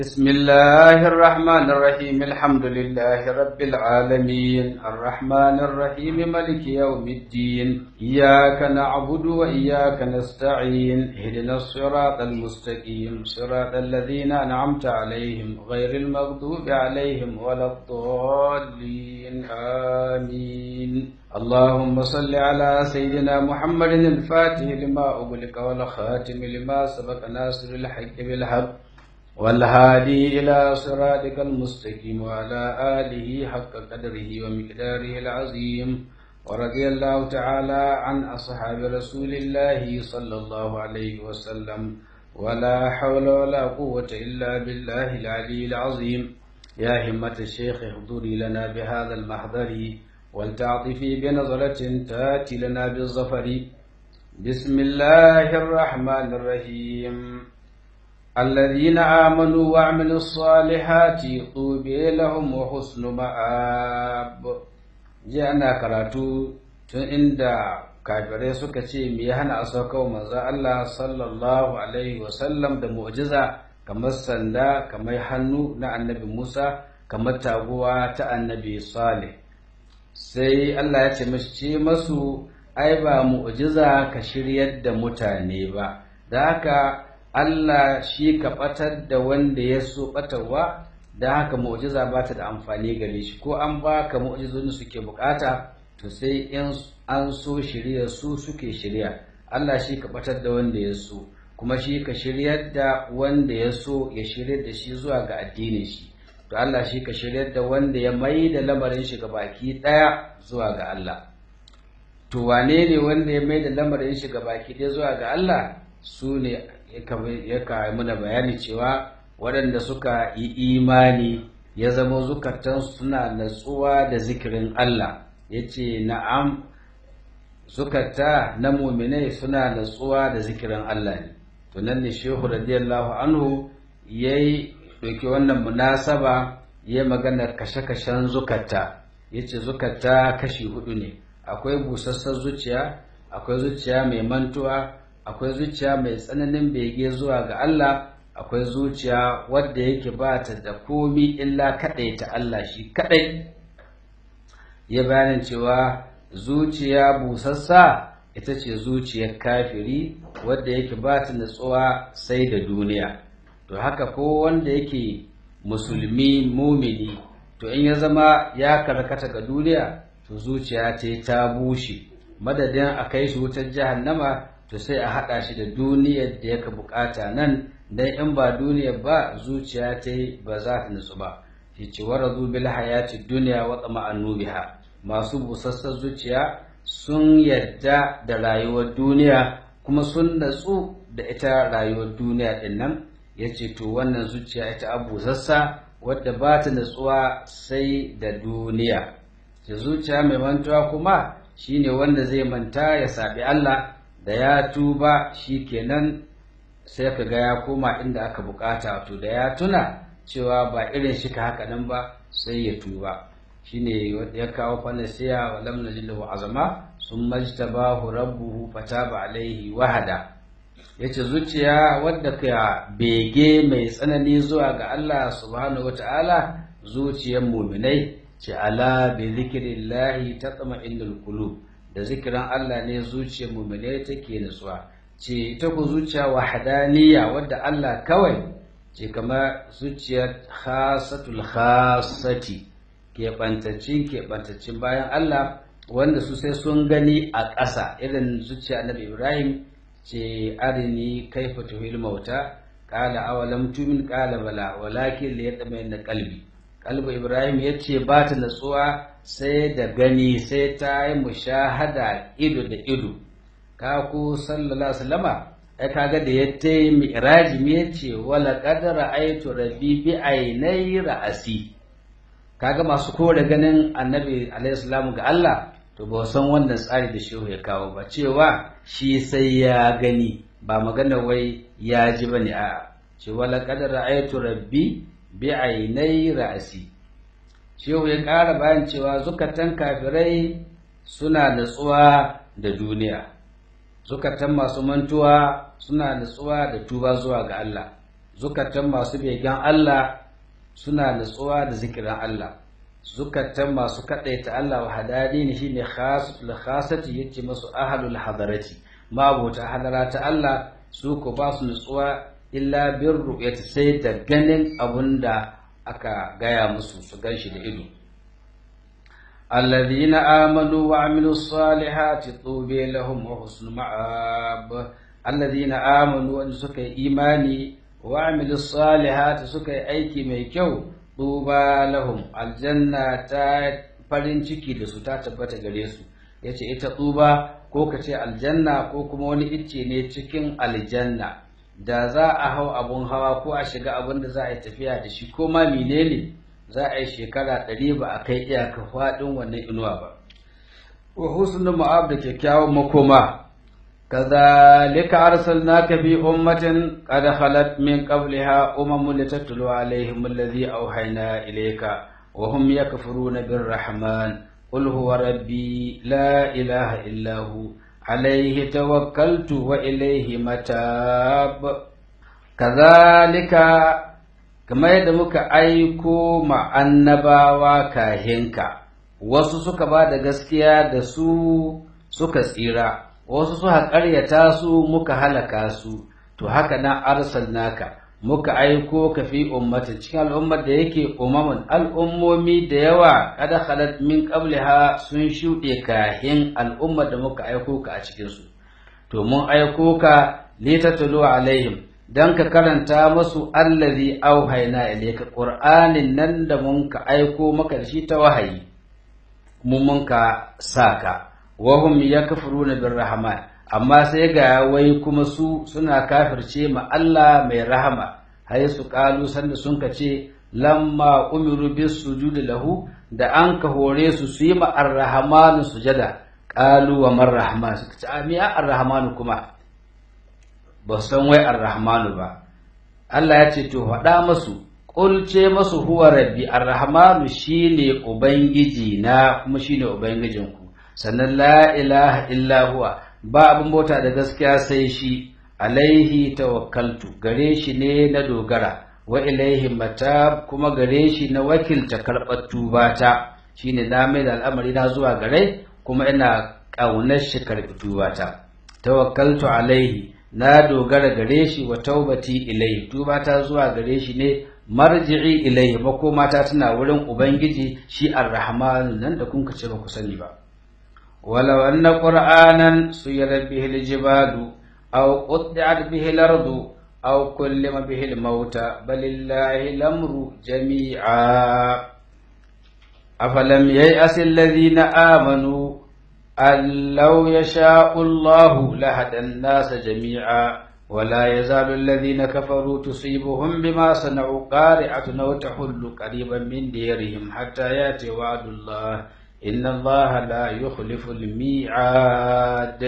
بسم الله الرحمن الرحيم الحمد لله رب العالمين الرحمن الرحيم ملك يوم الدين إياك نعبد وإياك نستعين اهدنا الصراط المستقيم صراط الذين أنعمت عليهم غير المغضوب عليهم ولا الضالين آمين اللهم صل على سيدنا محمد الفاتح لما أغلق والخاتم لما سبق ناصر الحق بالحق والهادي إلى صراطك المستقيم وعلى آله حق قدره ومقداره العظيم ورضي الله تعالى عن أصحاب رسول الله صلى الله عليه وسلم ولا حول ولا قوة إلا بالله العلي العظيم يا همة الشيخ احضري لنا بهذا المحضر ولتعطفي بنظرة تاتي لنا بالظفر بسم الله الرحمن الرحيم الذين آمنوا وعملوا الصالحات طوبى لهم وحسن مآب جاءنا karatu tun inda kafirai suka ce me ya hana a sauka manzo Allah sallallahu alaihi wasallam da mu'jiza kamar sanda kamar hannu na annabi Musa kamar taguwa ta annabi Saleh sai Allah ya ce masu ce masu ai ba mu'jiza ka shiryar da mutane ba da haka Allah shi ka ɓatar da wanda ya so ɓatarwa da haka mu'jiza ba ta da amfani gare shi ko an ba ka mu'jizoni suke bukata to sai in an so shirya su suke shirya Allah shi ka ɓatar da wanda ya so kuma shi ka shiryar da wanda ya so ya shiryar da shi zuwa ga addinin shi to Allah shi ka shiryar da wanda ya mai da lamarin shi ga baki ɗaya zuwa ga Allah to wane ne wanda ya mai da lamarin shi ga baki ɗaya zuwa ga Allah su ne ya kawo mana bayani cewa waɗanda suka yi imani ya zama zukatan suna natsuwa da zikirin Allah ya ce na'am zukata na muminai suna natsuwa da zikirin Allah ne to nan ne shehu radiyallahu anhu ya yi ɗauki wannan munasaba ya magana kashe-kashen zukata ya ce zukata kashi hudu ne akwai busassar zuciya akwai zuciya mai mantuwa akwai zuciya mai tsananin bege zuwa ga Allah akwai zuciya wadda yake ba ta da komi illa kaɗai ta Allah shi kaɗai ya bayanin cewa zuciya busassa ita ce zuciyar kafiri wadda yake ba ta natsuwa sai da duniya to haka ko wanda yake musulmi mumini to in ya zama ya karkata ga duniya to zuciya ce ta bushe madadin a kai shi wutar jahannama to sai a haɗa shi da duniyar da yaka bukata nan dan in ba duniyar ba zuciya ta ba za ta nutsu ba shi ce wa razu bil hayati dunya wa tama'annu biha masu busassar zuciya sun yadda da rayuwar duniya kuma sun natsu da ita rayuwar duniya din nan yace to wannan zuciya ita abu sassa wadda ba ta natsuwa sai da duniya ce zuciya mai mantuwa kuma shine wanda zai manta ya saɓi Allah da ya tuba shi kenan sai ka ga ya koma inda aka bukata to da ya tuna cewa ba irin shi ka haka nan ba sai ya tuba shine ya kawo falasiya wa lam najilhu azama sun majtabahu rabbuhu fataba alaihi wahada yace zuciya wadda ka bege mai tsanani zuwa ga Allah subhanahu wataala zuciyar mu'minai ce ala bi zikrillahi tatma'innul qulub da zikirin Allah ne zuciyar mu'mine take nutsuwa ce ita ku zuciya wahadaniya wadda Allah kawai ce kamar zuciyar khasatul khasati keɓantaccin keɓantaccin bayan Allah wanda su sai sun gani a ƙasa irin zuciya annabi Ibrahim ce arini kaifa tuhil mauta qala awalam tumin qala bala walakin liyatma'inna qalbi qalbu Ibrahim yace ba ta natsuwa sai da gani sai ta yi mushahada ido da ido ka ku sallallahu sallama ai kaga da ya ta yi mi'raji me yace wala qad ra'aytu rabbi bi aynai ra'asi kaga masu kore ganin annabi alaihi salamu ga Allah to ba san wannan tsari da shehu ya kawo ba cewa shi sai ya gani ba magana wai ya ji bane a ce wala qad ra'aytu rabbi bi aynai ra'asi shehu ya ƙara bayan cewa zukatan kafirai suna natsuwa da duniya zukatan masu mantuwa suna natsuwa da tuba zuwa ga Allah zukatan masu begen Allah suna nutsuwa da zikirin Allah zukatan masu kadaita Allah wa hadani ne shine khasatul khasati yace masu ahlul hadarati mabota hadara ta Allah su ko ba su nutsuwa illa bir ru'yati sai da ganin abunda aka gaya musu su ganshi da ido الذين آمنوا وعملوا الصالحات طوبى لهم وحسن مآب الذين آمنوا أن سكي إيماني وعملوا الصالحات سكي أيكي ميكو طوبى لهم الجنة farin ciki da su ta tabbata gare su ya ce ita tsuba ko ka ce aljanna ko kuma wani icce ne cikin aljanna da za a hau abun hawa ko a shiga abin da za a yi tafiya da shi ko ma menene za a yi shekara ɗari ba a kai iyaka faɗin wannan inuwa ba wa husnul ma'ab da kyakkyawan makoma كذلك أرسلناك في أمة قد خلت من قبلها أمم لتتلو عليهم الذي أوحينا إليك وهم يكفرون بالرحمن قل هو ربي لا إله إلا هو عليه توكلت وإليه متاب كذلك كما يدمك أيكو مع النباوة كاهنك wasu suka ba da gaskiya da su suka tsira wasu suka ƙaryata su muka halaka su to haka nan arsalnaka muka aiko ka fi ummatin cikin al'ummar da yake umamun al'ummomi da yawa kada khalat min qabliha sun shuɗe kahin al'ummar da muka aiko ka a cikin su to mun aiko ka litatlu alaihim dan ka karanta masu allazi auhayna ilayka qur'anin nan da mun ka aiko maka da shi ta wahayi mun mun ka saka wahum yakfuruna birrahman amma sai ga wai kuma su suna kafirce ma Allah mai rahama hay su kalu sanda sun ka ce lamma umiru bis sujudi lahu da an ka hore su su yi ma arrahman sujada qalu wa man rahman suka ce ami arrahman kuma ba san wai arrahman ba Allah ya ce to faɗa masu Ƙulce masu huwa rabbi arrahmanu shine ubangiji na kuma shine ubangijinku sannan la ilaha illa huwa ba abin bauta da gaskiya sai shi alaihi tawakkaltu gare shi ne na dogara wa ilaihi matab kuma gare shi na wakilta karɓar tubata shine na mai da al'amari na zuwa gare kuma ina ƙaunar shi karɓi tubata tawakkaltu alaihi na dogara gare shi wa taubati ilaihi tubata zuwa gare shi ne marji'i ilaihi makomata tana wurin ubangiji shi arrahmanu nan da kun ce ba ku sani ba ولو أن قرآنا سيرت به الجبال أو قطعت به الأرض أو كلم به الموتى بل الله الأمر جميعا أفلم ييأس الذين آمنوا أن لو يشاء الله لهدى الناس جميعا ولا يزال الذين كفروا تصيبهم بما صنعوا قارعة أو تحل قريبا من ديرهم حتى يأتي وعد الله إن الله لا يخلف الميعاد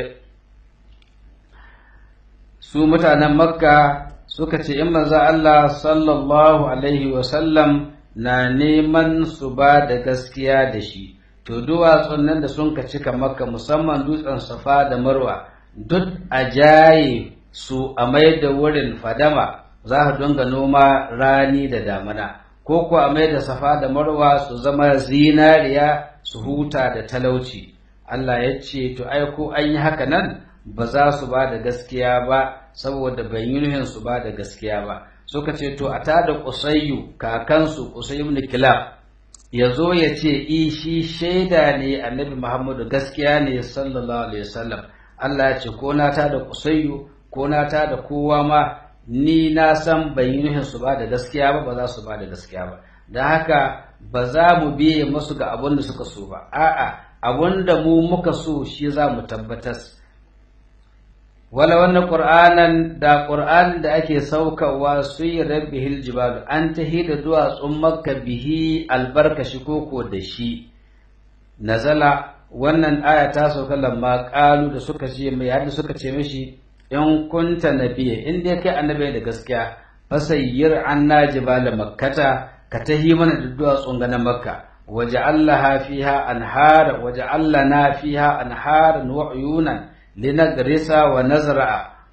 su mutanen makka suka ce in manzo Allah sallallahu alaihi wasallam na neman su ba da gaskiya da shi to duwatsun nan da sun ka cika makka musamman dutsen safa da marwa duk a jaye su a mai da wurin fadama za a dinga noma rani da damana ko ko a mai da safa da marwa su zama zinariya su huta da talauci Allah ya ce to ai ko an yi haka nan ba za su ba da gaskiya ba saboda ban yi nuhin su ba da gaskiya ba suka ce to a tada kusayyu kakansu kusayyu ibn kilab ya zo ya ce i shi shaida ne annabi muhammadu gaskiya ne sallallahu alaihi wasallam Allah ya ce ko na tada kusayyu ko na tada kowa ma ni na san ban yi nuhin su ba da gaskiya ba ba za su ba da gaskiya ba don haka ba za mu biye masu ga abin da suka so ba a'a abin da mu muka so shi za mu tabbatar wala wannan qur'anan da qur'an da ake saukawa su yi rabbihil jibalu an tahi da duwatsun makka bihi albarkashi koko da shi nazala wannan aya ta sauka lamma qalu da suka ce mai yadda suka ce mishi in kunta nabiyya in dai kai annabi da gaskiya fasayyir anna jibala makkata ka tahi mana da duwatsun ga na makka waja'allaha fiha anhar waja'allana fiha anharan wa uyunan linagrisa wa nazra'a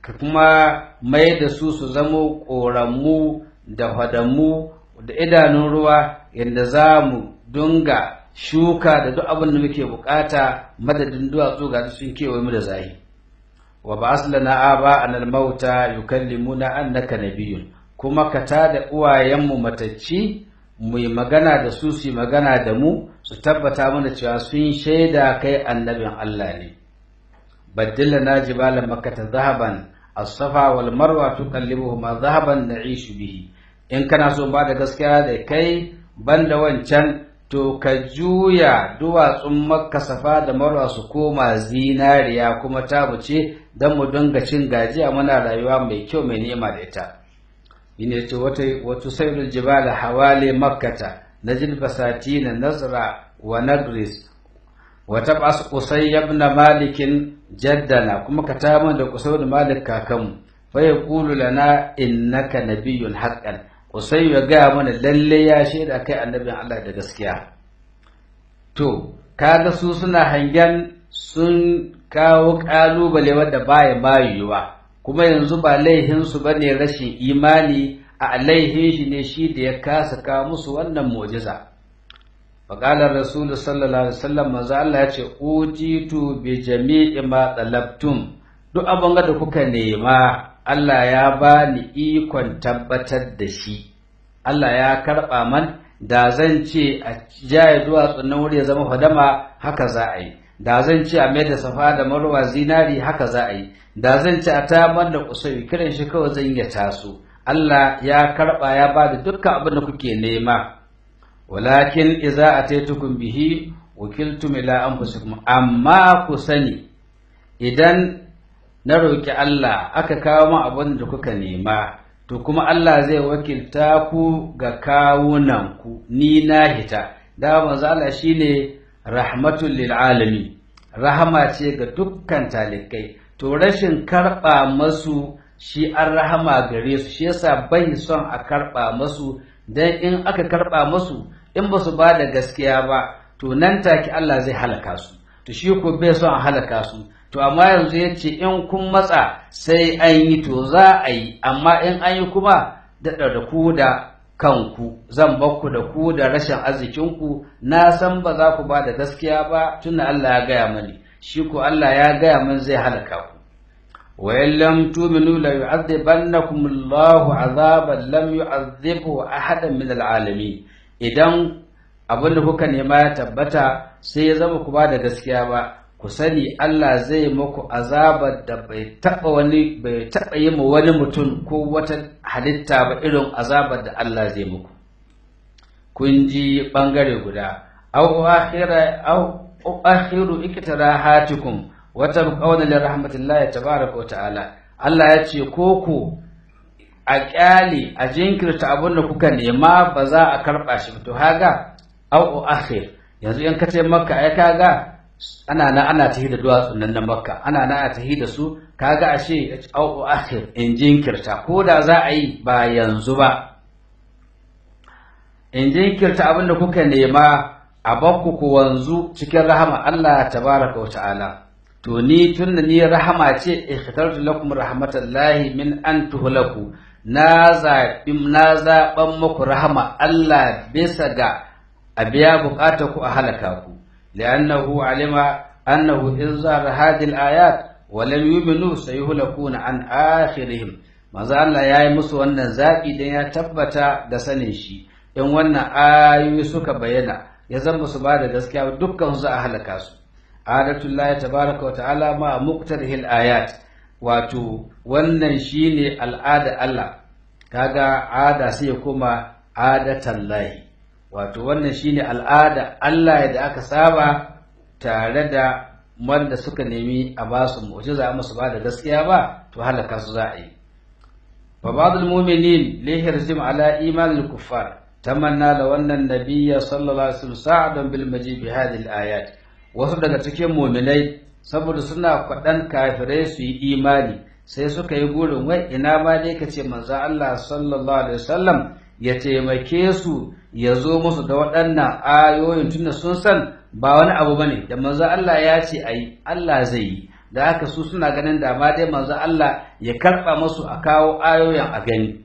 ka kuma mai da su su zamo ƙoranmu da fadamu da idanun ruwa yadda za mu dunga shuka da duk abin da muke bukata madadin duwatsu ga sun kewaye mu da zahi wa ba aslana aba anal mauta yukallimuna annaka nabiyyun kuma ka tada uwayenmu matacci mu yi magana da su su yi magana da mu su tabbata mana cewa sun shaida kai annabin Allah ne baddila na jibala makkata zahaban as-safa wal marwa tuqallibuhuma zahaban na'ishu bihi in kana so ba da gaskiya da kai banda wancan to ka juya duwatsun makka safa da marwa su koma zinariya kuma tabuce don mu dinga cin gajiya muna rayuwa mai kyau mai nema da ita ine ce wata wata sayrul jibala hawali makkata najil basatina nazra wa nagris wa tab'as qusay ibn malik jaddana kuma ka ta da qusay da malik kakanmu fa yaqulu lana innaka nabiyyun haqqan qusay ya ga mana lalle ya shaida kai annabin Allah da gaskiya to kaga su suna hangen sun kawo kalubale wanda baya bayuwa kuma yanzu ba laihinsu ba ne rashin imani a laihin shi ne shi da ya kasa kawo musu wannan mu'jiza faƙalar rasulu sallallahu alaihi wasallam manzo Allah ya ce ujitu bi jami'i ma talabtum duk abin da kuka nema Allah ya bani ikon tabbatar da shi Allah ya karɓa man da zan ce a jaye duwatsun nan wuri ya zama fadama haka za a yi da zan ce a mai da safa da marwa zinari haka za a yi da zan ce a tayar da kusuri kiran shi kawai zan ya taso Allah ya karba ya ba da dukkan abin da kuke nema walakin idza ataitukum bihi wakiltum ila anfusikum amma ku sani idan na roki Allah aka kawo min abin da kuka nema to kuma Allah zai wakilta ku ga kawunan ku ni na hita da manzo Allah shine rahmatul lil alamin rahama ce ga dukkan talikai to rashin karɓa masu shi an rahama gare su shi yasa bai son a karɓa masu dan in aka karɓa masu in ba su ba da gaskiya ba to nan take Allah zai halaka su to shi ko bai son a halaka su to amma yanzu ya ce in kun matsa sai an yi to za a yi amma in an yi kuma daɗa da ku da kanku zan bakku da ku da rashin arzikinku na san ba za ku ba da gaskiya ba tunda Allah ya gaya mani shi ko Allah ya gaya min zai halaka ku wa in lam tu'minu la yu'adhibannakum Allahu 'adhaban lam yu'adhibhu ahadan min al'alamin idan abin da kuka nema ya tabbata sai ya zama ku ba da gaskiya ba ku sani Allah zai muku azabar da bai taba wani bai taba yi ma wani mutum ko wata halitta ba irin azabar da Allah zai muku kun ji bangare guda aw akhira aw akhiru iktirahatikum wa tabqawna li rahmatillahi tabaaraka wa ta'ala Allah ya ce ko ku a kyale a jinkirta abin da kuka nema ba za a karba shi to haga aw akhir yanzu in ka ce makka ai kaga ana na ana tahi da duwatsun nan na makka ana na ana tahi da su kaga ashe au akhir in jinkirta ko da za a yi ba yanzu ba in jinkirta abin da kuka nema a bakku ku wanzu cikin rahama Allah tabaraka wa ta'ala to ni tunda ni rahama ce ikhtartu lakum rahmatallahi min an tuhlaku na zaɓi na zaɓan muku rahama Allah bisa ga a biya buƙatar ku a halaka ku لأنه علم أنه إن ظهر هذه الآيات ولم يؤمنوا سيهلكون عن آخرهم maza Allah ya yi musu wannan zaɓi don ya tabbata da sanin shi in wannan ayoyi suka bayyana ya zama su ba da gaskiya dukkan su a halaka su adatullahi tabaraka wa ta'ala ma muqtarihil ayat wato wannan shine al'ada Allah kaga ada sai ya koma adatallahi wato wannan shine al'ada Allah da aka saba tare da wanda suka nemi a ba su mu'jiza amma su ba da gaskiya ba to halaka su za a yi fa ba'dul mu'minin li hirzim ala iman al kuffar tamanna la wannan nabiyya sallallahu alaihi wasallam sa'adan bil majid bi hadhihi al ayat wasu daga cikin mu'minai saboda suna kwadan kafirai su yi imani sai suka yi burin wai ina ma dai kace manzo Allah sallallahu alaihi wasallam ya taimake su ya zo musu da waɗannan ayoyin tunda sun san ba wani abu bane da manzo Allah ya ce ayi Allah zai yi da haka su suna ganin da ma dai manzo Allah ya karba musu a kawo ayoyin a gani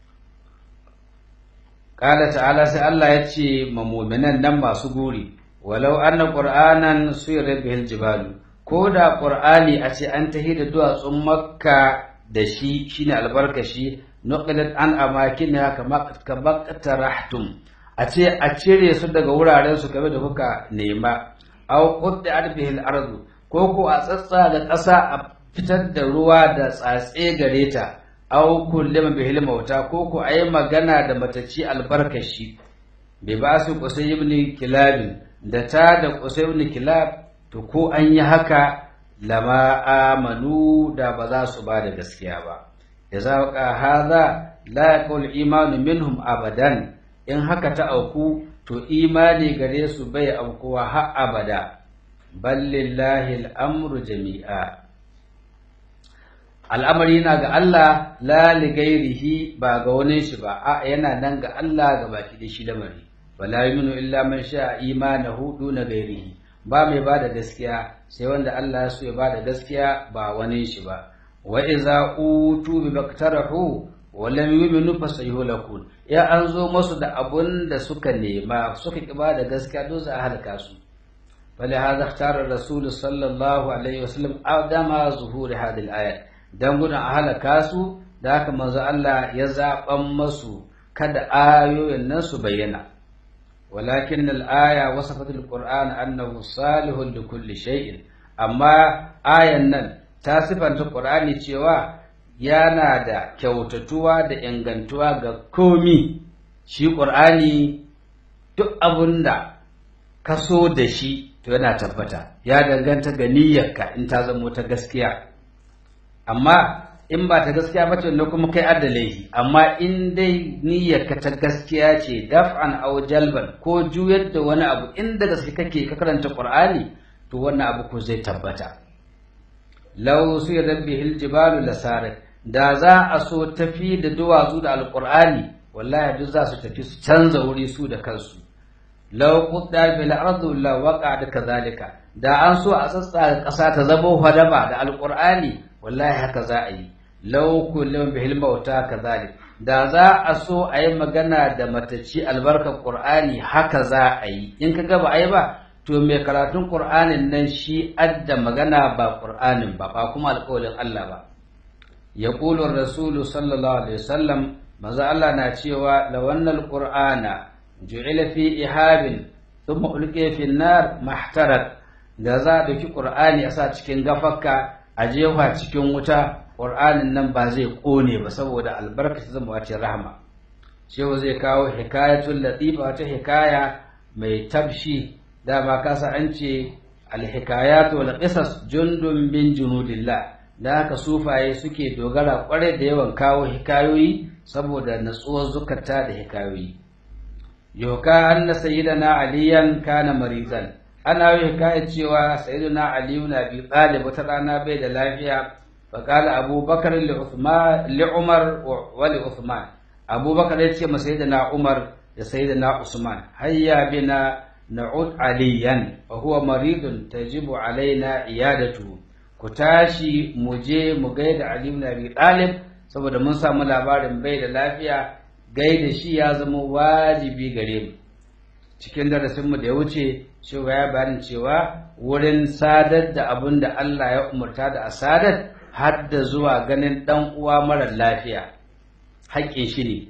Ƙala ta'ala sai Allah ya ce ma mu'minan nan masu guri walau anna qur'anan suyira bihil jibalu ko da qur'ani a ce an tahi da duwatsun makka da shi shine albarkashi nuqilat an amakina kama kama tarahtum a ce a cire su daga wuraren su kamar da kuka nema aw qudda bihil ardu ko ko a tsatsa da ƙasa a fitar da ruwa da tsatse gare ta aw kullum bihil mauta ko ko ayi magana da matacci albarkashi bai ba su qusay ibn kilab da ta da qusay ibn kilab to ko an yi haka lama amanu da ba za su ba da gaskiya ba idza ka hadha la yaqul imanu minhum abadan in haka ta auku to imani gare su bai aukuwa har abada ballillahi al'amru jami'a al'amari na ga Allah la ligairihi ba ga wani shi ba a yana nan ga Allah ga baki da shi lamari wala yuminu illa man sha imanahu duna gairihi ba mai bada gaskiya sai wanda Allah ya so ya bada gaskiya ba wani shi ba wa iza utu bi baktarahu wa lam yu'minu fasayhulakun ya an zo musu da abun da suka nema suka ki bada gaskiya don za a halaka su فلهذا اختار الرسول صلى الله عليه وسلم عدم ظهور هذه الآية dan gudun a halaka su da haka manzo Allah ya zaɓan masu kada ayoyin nan su bayyana walakin al-aya wasafat al-qur'an annahu salihun li kulli shay'in amma ayan nan ta sifanta qur'ani cewa yana da kyautatuwa da ingantuwa ga komi shi qur'ani duk abunda ka so da shi to yana tabbata ya danganta ga niyyarka in ta zamo ta gaskiya amma in ba ta gaskiya ba to kuma kai adalai amma in dai niyyarka ta gaskiya ce daf'an aw jalban ko juyar da wani abu inda gaske kake ka karanta qur'ani to wannan abu ko zai tabbata law suyira bihil jibalu lasarat da za a so tafi da duwatsu da alqur'ani wallahi duk za su tafi su canza wuri su da kansu law qudda bil ardi la waqa kadhalika da an so a tsatsa ƙasa ta zama hadaba da alqur'ani wallahi haka za a yi law kullum bihil mauta kadhalik da za a so a yi magana da mataci albarkar qur'ani haka za a yi in ka ba a yi ba to mai karatun qur'anin nan shi adda magana ba qur'anin ba ba kuma alƙawarin Allah ba yaqulu ar-rasul sallallahu alaihi wasallam maza Allah na cewa lawannal qur'ana ju'ila fi ihabin thumma ulqiya fi an-nar mahtarat da za a dauki qur'ani a sa cikin gafakka a jefa cikin wuta qur'anin nan ba zai kone ba saboda albarka ta zama wace rahma shehu zai kawo hikayatul latifa wata hikaya mai tabshi dama kasa an ce alhikayatu wal qisas jundun min junudillah da haka sufaye suke dogara kwarai da yawan kawo hikayoyi saboda natsuwar zukata da hikayoyi yoka anna sayyidina aliyan kana marizan ana yi hikayar cewa sayyidina ali na bi talib wata rana bai da lafiya fa qala abubakar li uthman li umar wa li uthman abubakar ya ce ma sayyidina umar da sayyidina usman hayya bina na'ud aliyan fa huwa maridun tajibu alaina iyadatu ku tashi mu je mu gaida ali ibn abi talib saboda mun samu labarin bai da lafiya gaida shi ya zama wajibi gare mu cikin darasinmu da ya wuce cewa ya bayanin cewa wurin sadar da abin da Allah ya umarta da a sadar har da zuwa ganin ɗan uwa mara lafiya haƙƙin shi ne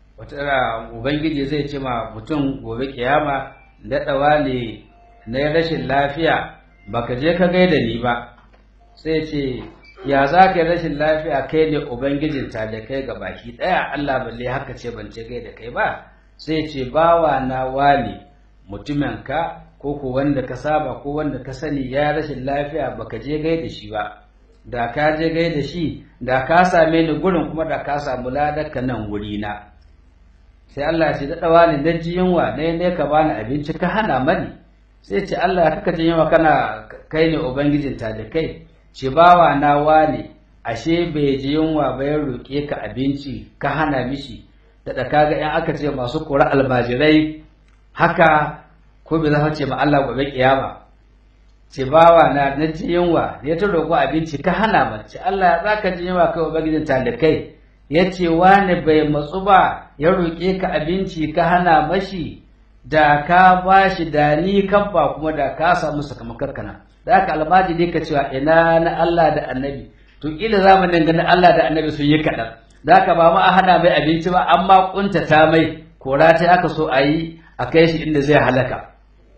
wata ubangiji zai ce ma mutum gobe kiyama daɗawa ne na rashin lafiya baka je ka gaida ni ba sai ce ya za ka yi rashin lafiya kai ne ubangijin ta da kai ga baki ɗaya Allah balle haka ce ban ce gaida kai ba sai ce bawa na wani mutuminka ko ko wanda ka saba ko wanda ka sani ya rashin lafiya baka je gaida shi ba da ka je gaida shi da ka same ni gurin kuma da ka samu ladarka nan wuri na sai Allah ya ce da wani dan ji yunwa ne ne ka bani abinci ka hana mani sai ce Allah kaka ji yunwa kana kai ne ubangijin ta da kai ce bawa na wane ashe bai ji yunwa ba ya roƙe ka abinci ka hana mishi da da kaga in aka ce masu kora almajirai haka ko bai za ce ma Allah gobe kiyama ce bawa na na ji yunwa ya ta roƙo abinci ka hana ba ce Allah za ka ji yunwa kai ubangijin talikai ya ce wani bai matsu ba ya roƙe ka abinci ka hana mashi da ka ba shi da ni kan ba kuma da ka samu sakamakon kana da aka almaji ne ka cewa ina na Allah da annabi to ila zamanin ganin Allah da annabi sun yi kaɗan da aka ba ma a hana mai abinci ba amma kuntata mai kora ta aka so a yi a kai shi inda zai halaka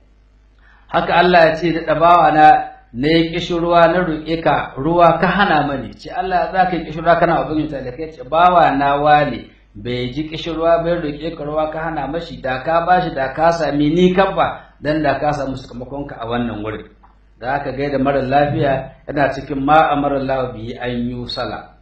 haka Allah ya ce da ɗabawa na na yi kishin ruwa na roƙe ka ruwa ka hana mani ce Allah za ka yi kishin ruwa kana abin ta da kai ce bawa na wale bai ji kishin ruwa bai roƙe ka ruwa ka hana mashi da ka bashi da ka sami ni kabba dan da ka samu sakamakon ka a wannan wurin da aka gaida mara lafiya yana cikin ma amara Allah bihi an yi sala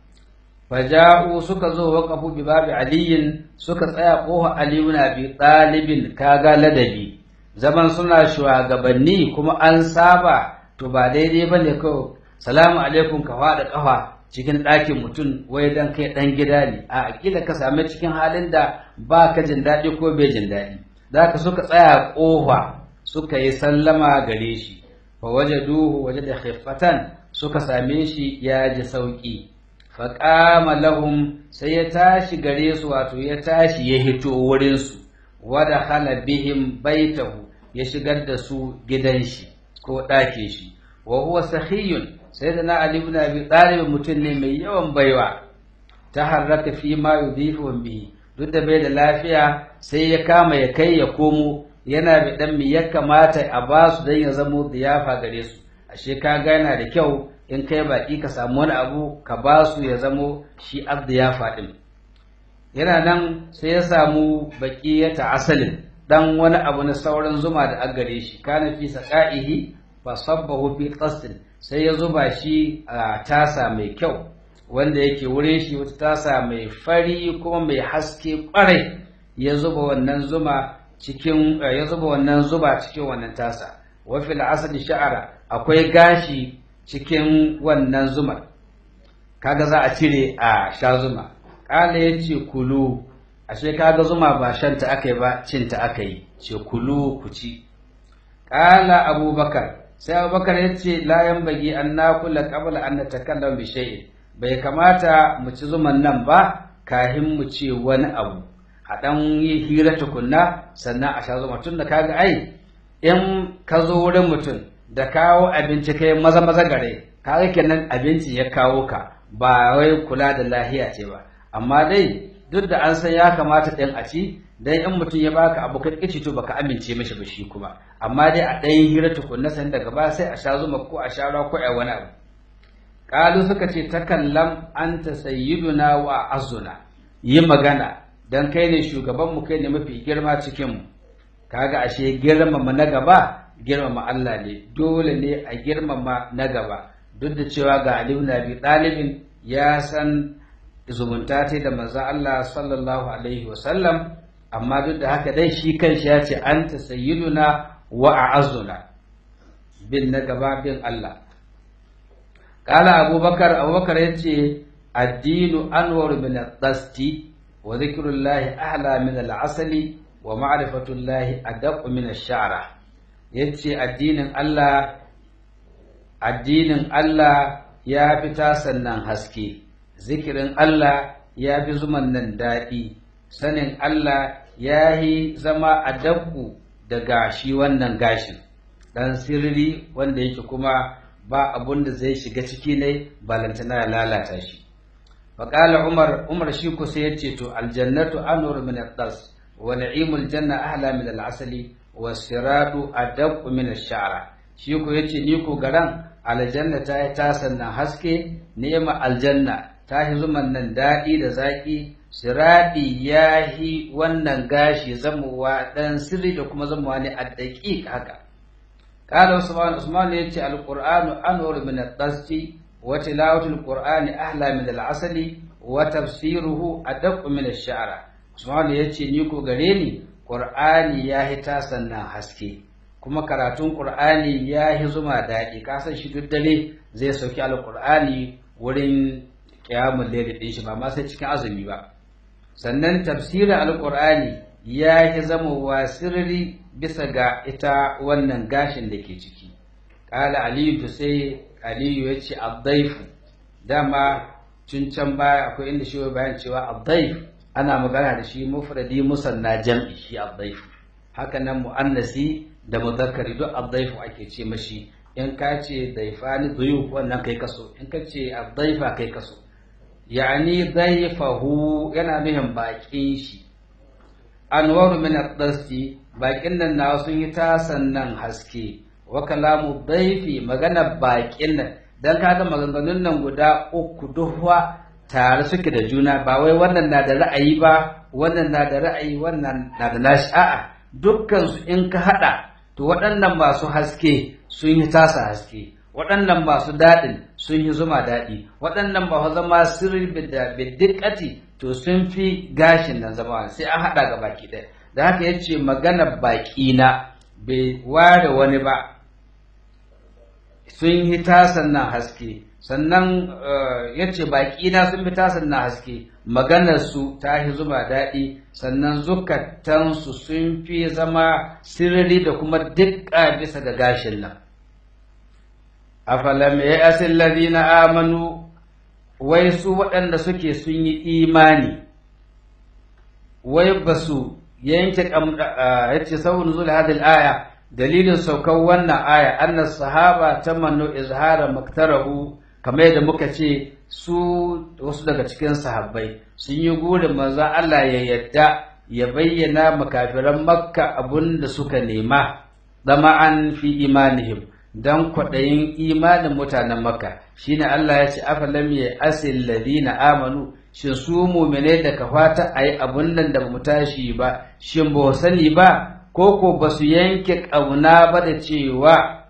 faja'u suka zo waqafu bi babi aliyin suka tsaya koha aliyu na bi ɗalibin kaga ladabi zaman suna shugabanni kuma an saba to ba daidai ba ne kawai salamu alaikum ka faɗa ƙafa cikin ɗakin mutum wai dan kai ɗan gida ne a aƙila ka same cikin halin da ba ka jin daɗi ko bai jin daɗi da ka suka tsaya ƙofa suka yi sallama gare shi fa waje duhu waje da khiffatan suka same shi ya ji sauƙi fa qama lahum sai ya tashi gare su wato ya tashi ya hito wurinsu wada khala bihim baitahu ya shigar da su gidan shi ko ɗakin shi wa huwa sahiyun sai da na ali ibn abi talib mutum ne mai yawan baiwa ta harraka fi ma yudhifu bihi duk da bai da lafiya sai ya kama ya kai ya komo yana da dan me ya kamata a ba su dan ya zamo diyafa gare su ashe ka gana da kyau in kai baki ka samu wani abu ka ba su ya zamo shi abdiyafa din yana nan sai ya samu baki ya ta asalin dan wani abu na sauran zuma da an gare shi kana fi saqaihi fa sabbahu fi qasdin sai ya zuba shi a tasa mai kyau wanda yake wurin shi wata tasa mai fari kuma mai haske kwarai ya zuba wannan zuma cikin ya zuba wannan zuba cikin wannan tasa wa fil asli sha'ara akwai gashi cikin wannan zumar kaga za a cire a sha zuma kala yace kulu ashe kaga zuma ba shanta aka yi ba cinta aka yi ce kulu ku ci kala abubakar sai abubakar ya ce layan bagi an nakula qabla an natakallam bi shay'in bai kamata mu ci zuman nan ba kahin mu ce wani abu a dan yi hira tukunna sannan a sha zuma tun da kaga ai in ka zo wurin mutum da kawo abinci kai maza maza gare kaga kenan abinci ya kawo ka ba wai kula da lahiya ce ba amma dai duk da an san ya kamata ɗin a ci dan in mutum ya baka abu kai kici to baka amince mishi ba shi kuma amma dai a ɗayan hira tukunna san daga ba sai a sha zuma ko a sha ruwa ko a wani abu qalu suka ce takallam anta sayyiduna wa azuna yi magana dan kai ne shugaban mu kai ne mafi girma cikin mu kaga ashe girmama na gaba girmama Allah ne dole ne a girmama na gaba duk da cewa ga Ali ibn Abi Talib ya san zumunta ta da manzon Allah sallallahu alaihi wasallam amma duk da haka dai shi kanshi ya ce anta sayyiduna wa a'azzuna bin na gaba bin Allah kala abubakar abubakar ya ce addinu anwar min al-dasti wa zikrullahi ahla min al-asali wa ma'rifatullahi adaq min ash-sha'ra yace addinin Allah addinin Allah ya fi tasannan haske zikirin Allah ya fi zuman nan daɗi sanin Allah ya yi zama a dabbu da gashi wannan gashin ɗan sirri wanda yake kuma ba abun da zai shiga ciki ne balantana ya lalata shi faƙala umar umar shi ku sai ya ce to aljannatu anur min al-das wa na'imul janna ahla min al-asali wa siradu adab min ash-sha'ra shi ku yace ni ku garan aljanna ta yi tasan nan haske ni'ma aljanna ta yi zuman nan daɗi da zaƙi siraɗi ya yi wannan gashi zamowa ɗan sirri da kuma zamowa ne a daƙiƙ haka ƙala usman usman ya ce alƙur'anu anwar min al-qasti wa tilawatul qur'ani ahla min al-asali wa tafsiruhu adaq min ash-sha'ra usman ya ce ni ko gare ni qur'ani ya yi tasan nan haske kuma karatun qur'ani ya yi zuma daɗi kasan shi duk dare zai sauki alƙur'ani wurin kiyamun laili ɗin shi ba ma sai cikin azumi ba sannan tafsirin alƙur'ani ya yi zama wa sirri bisa ga ita wannan gashin da ke ciki ƙala aliyu to sai aliyu ya ce addaifu dama tun can baya akwai inda shi bayan cewa addaif ana magana da shi mufradi musanna jam'i shi addaifu haka nan mu'annasi da muzakkari duk addaifu ake ce mashi in ka ce daifani duyu wannan kai kaso in ka ce addaifa kai kaso yani daifahu yana nuhin baƙin shi anwaru min ad-dasti baƙin nan na sun yi tasan nan haske wa kalamu daifi magana baƙin nan dan kaga maganganun nan guda uku duhwa tare suke da juna ba wai wannan na da ra'ayi ba wannan na da ra'ayi wannan na da nashi a'a dukkan su in ka hada to waɗannan masu haske sun yi tasa haske waɗannan masu daɗin sun yi zuma daɗi waɗannan ba zama sirri da biddiƙati to sun fi gashin nan zama sai an haɗa ga baki ɗaya da haka ya ce magana baƙi na bai ware wani ba sun yi tasan nan haske sannan ya ce baƙi na sun fi tasan nan haske maganarsu ta yi zuma daɗi sannan zukatansu sun fi zama sirri da kuma dukka bisa ga gashin nan afalam ya asin ladina amanu wai su waɗanda suke sun yi imani wai ba su yanke ya ce saurin zuwa hadil aya dalilin saukar wannan aya annas sahaba tamannu izhara maktarahu kamar yadda muka ce su wasu daga cikin sahabbai sun yi gurin manzon Allah ya yadda ya bayyana makafiran makka abun da suka nema dama'an fi imanihim dan kwaɗayin imanin mutanen makka shine Allah ya ce afalam ya asil ladina amanu shin su mu'mine da ka fata ayi abun nan da mu tashi ba shin ba sani ba ko ko ba su yanke ƙauna ba da cewa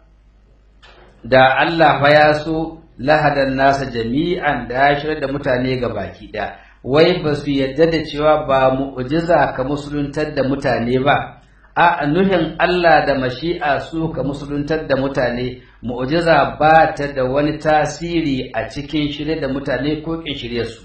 da Allah fa ya so lahadan nasa jami'an da ya shirar da mutane ga baki ɗaya wai ba su yadda da cewa ba mu'jiza ka musuluntar da mutane ba a nuhin Allah da mashi'a su ka musuluntar da mutane mu'jiza ba ta da wani tasiri a cikin shirye da mutane ko kin shirye su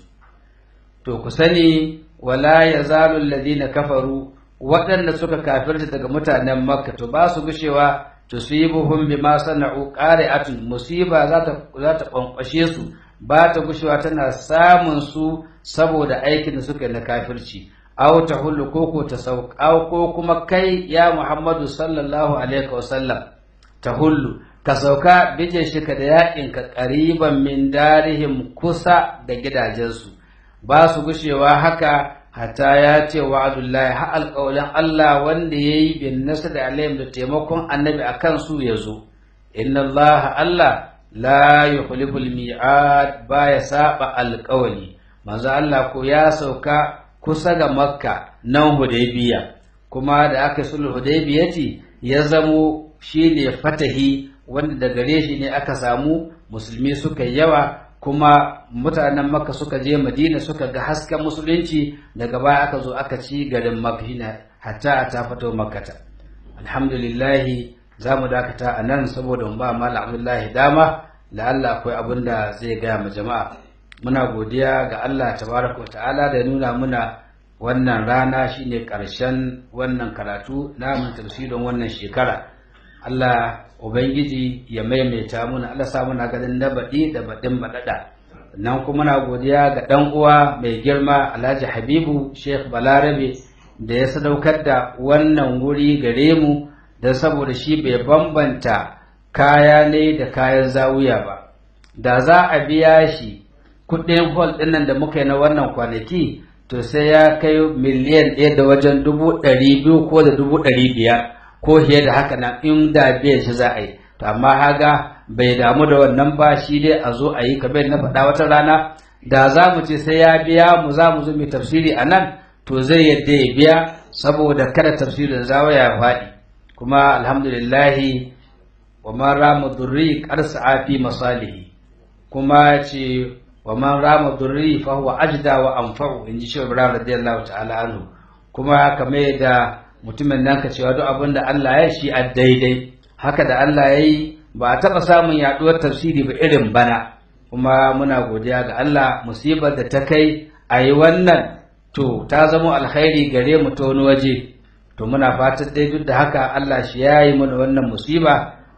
to ku sani wala yazalu alladhina kafaru waɗanda suka kafirta daga mutanen makka to ba su gushewa tusibuhum bima sana'u qari'atun musiba za ta za ta kwankwashe su ba ta gushewa tana samun su saboda aikin da suka yi na kafirci aw tahullu koko ta sauka ko kuma kai ya Muhammadu sallallahu alaihi wasallam tahullu ka sauka bije shi ka da yakin ka qariban min darihim kusa da gidajensu ba su gushewa haka hatta ya ce wa'adullahi ha alƙawalin Allah wanda ya yi bin nasar da alayhim da taimakon annabi a kansu ya zo inna Allah Allah la yukhliful mi'ad ba ya saba alƙawali manzo Allah ko ya sauka kusa ga makka nan hudaybiya kuma da aka sulhu hudaybiyati ya zamo shine fatahi wanda da gare shi ne aka samu musulmi suka yawa kuma mutanen makka suka je madina suka ga hasken musulunci daga baya aka zo aka ci garin makina hatta a ta fito makkata alhamdulillahi za mu dakata a nan saboda mu ba mala abdullahi dama la'alla akwai abin da zai gaya ma jama'a muna godiya ga allah tabaraka wa ta'ala da nuna muna wannan rana shine karshen wannan karatu namun tafsirin wannan shekara allah Ubangiji ya maimaita muna Allah sa muna ganin na baɗi da baɗin baɗaɗa. Nan kuma na godiya ga ɗan uwa mai girma Alhaji Habibu Sheikh Balarabe da ya sadaukar da wannan wuri gare mu don saboda shi bai bambanta kaya ne da kayan zawuya ba. Da za a biya shi kuɗin hol ɗinnan da muka yi na wannan kwanaki to sai ya kai miliyan ɗaya da wajen dubu ɗari biyu ko da dubu ɗari biyar. ko fiye da haka nan in da biyan shi za a yi to amma haga bai damu da wannan ba shi dai a zo a yi kamar na faɗa wata rana da za mu ce sai ya biya mu za mu zo mai tafsiri a nan to zai yadda ya biya saboda kada tafsirin zawo ya faɗi kuma alhamdulillahi wa man rama durri qarsa fi masalihi kuma ce wa man rama durri fa huwa ajda wa anfa'u inji shi Ibrahim radiyallahu ta'ala anhu kuma kamar da mutumin nan ka cewa duk abin da Allah ya shi a daidai haka da Allah ya yi ba a taɓa samun yaɗuwar tafsiri ba irin bana kuma muna godiya ga Allah musibar da ta kai a yi wannan to ta zama alkhairi gare mu ta wani waje to muna fatan dai duk da haka Allah shi ya yi mana wannan musiba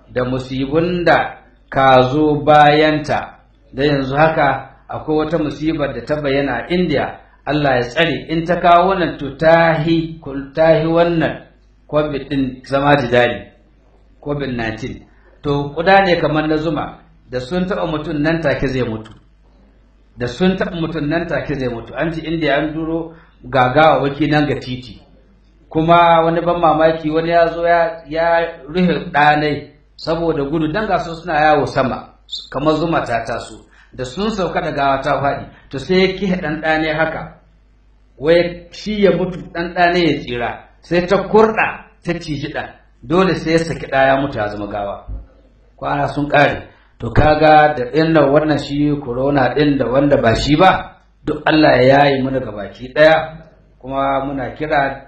da musibun da ka zo bayanta da yanzu haka akwai wata musibar da ta bayyana a India Allah ya tsare in ta kawo wannan to tahi tahi wannan covid din zama jidali covid 19 to kuda ne kamar na zuma da sun taɓa mutum nan take zai mutu da sun taɓa mutum nan take zai mutu an ci inda an duro gagawa waki nan ga titi kuma wani ban mamaki wani ya zo ya rufe ɗanai saboda gudu dan gasu suna yawo sama kamar zuma ta taso da sun sauka da gawa ta faɗi to sai ya kihe ɗan ɗane haka wai shi ya mutu ɗan ɗane ya tsira sai ta kurɗa ta ciji ɗan dole sai ya saki ɗaya mutu ya zama gawa kwana sun ƙare to kaga da inda wannan shi corona ɗin da wanda ba shi ba duk Allah ya yayi mu daga baki ɗaya kuma muna kira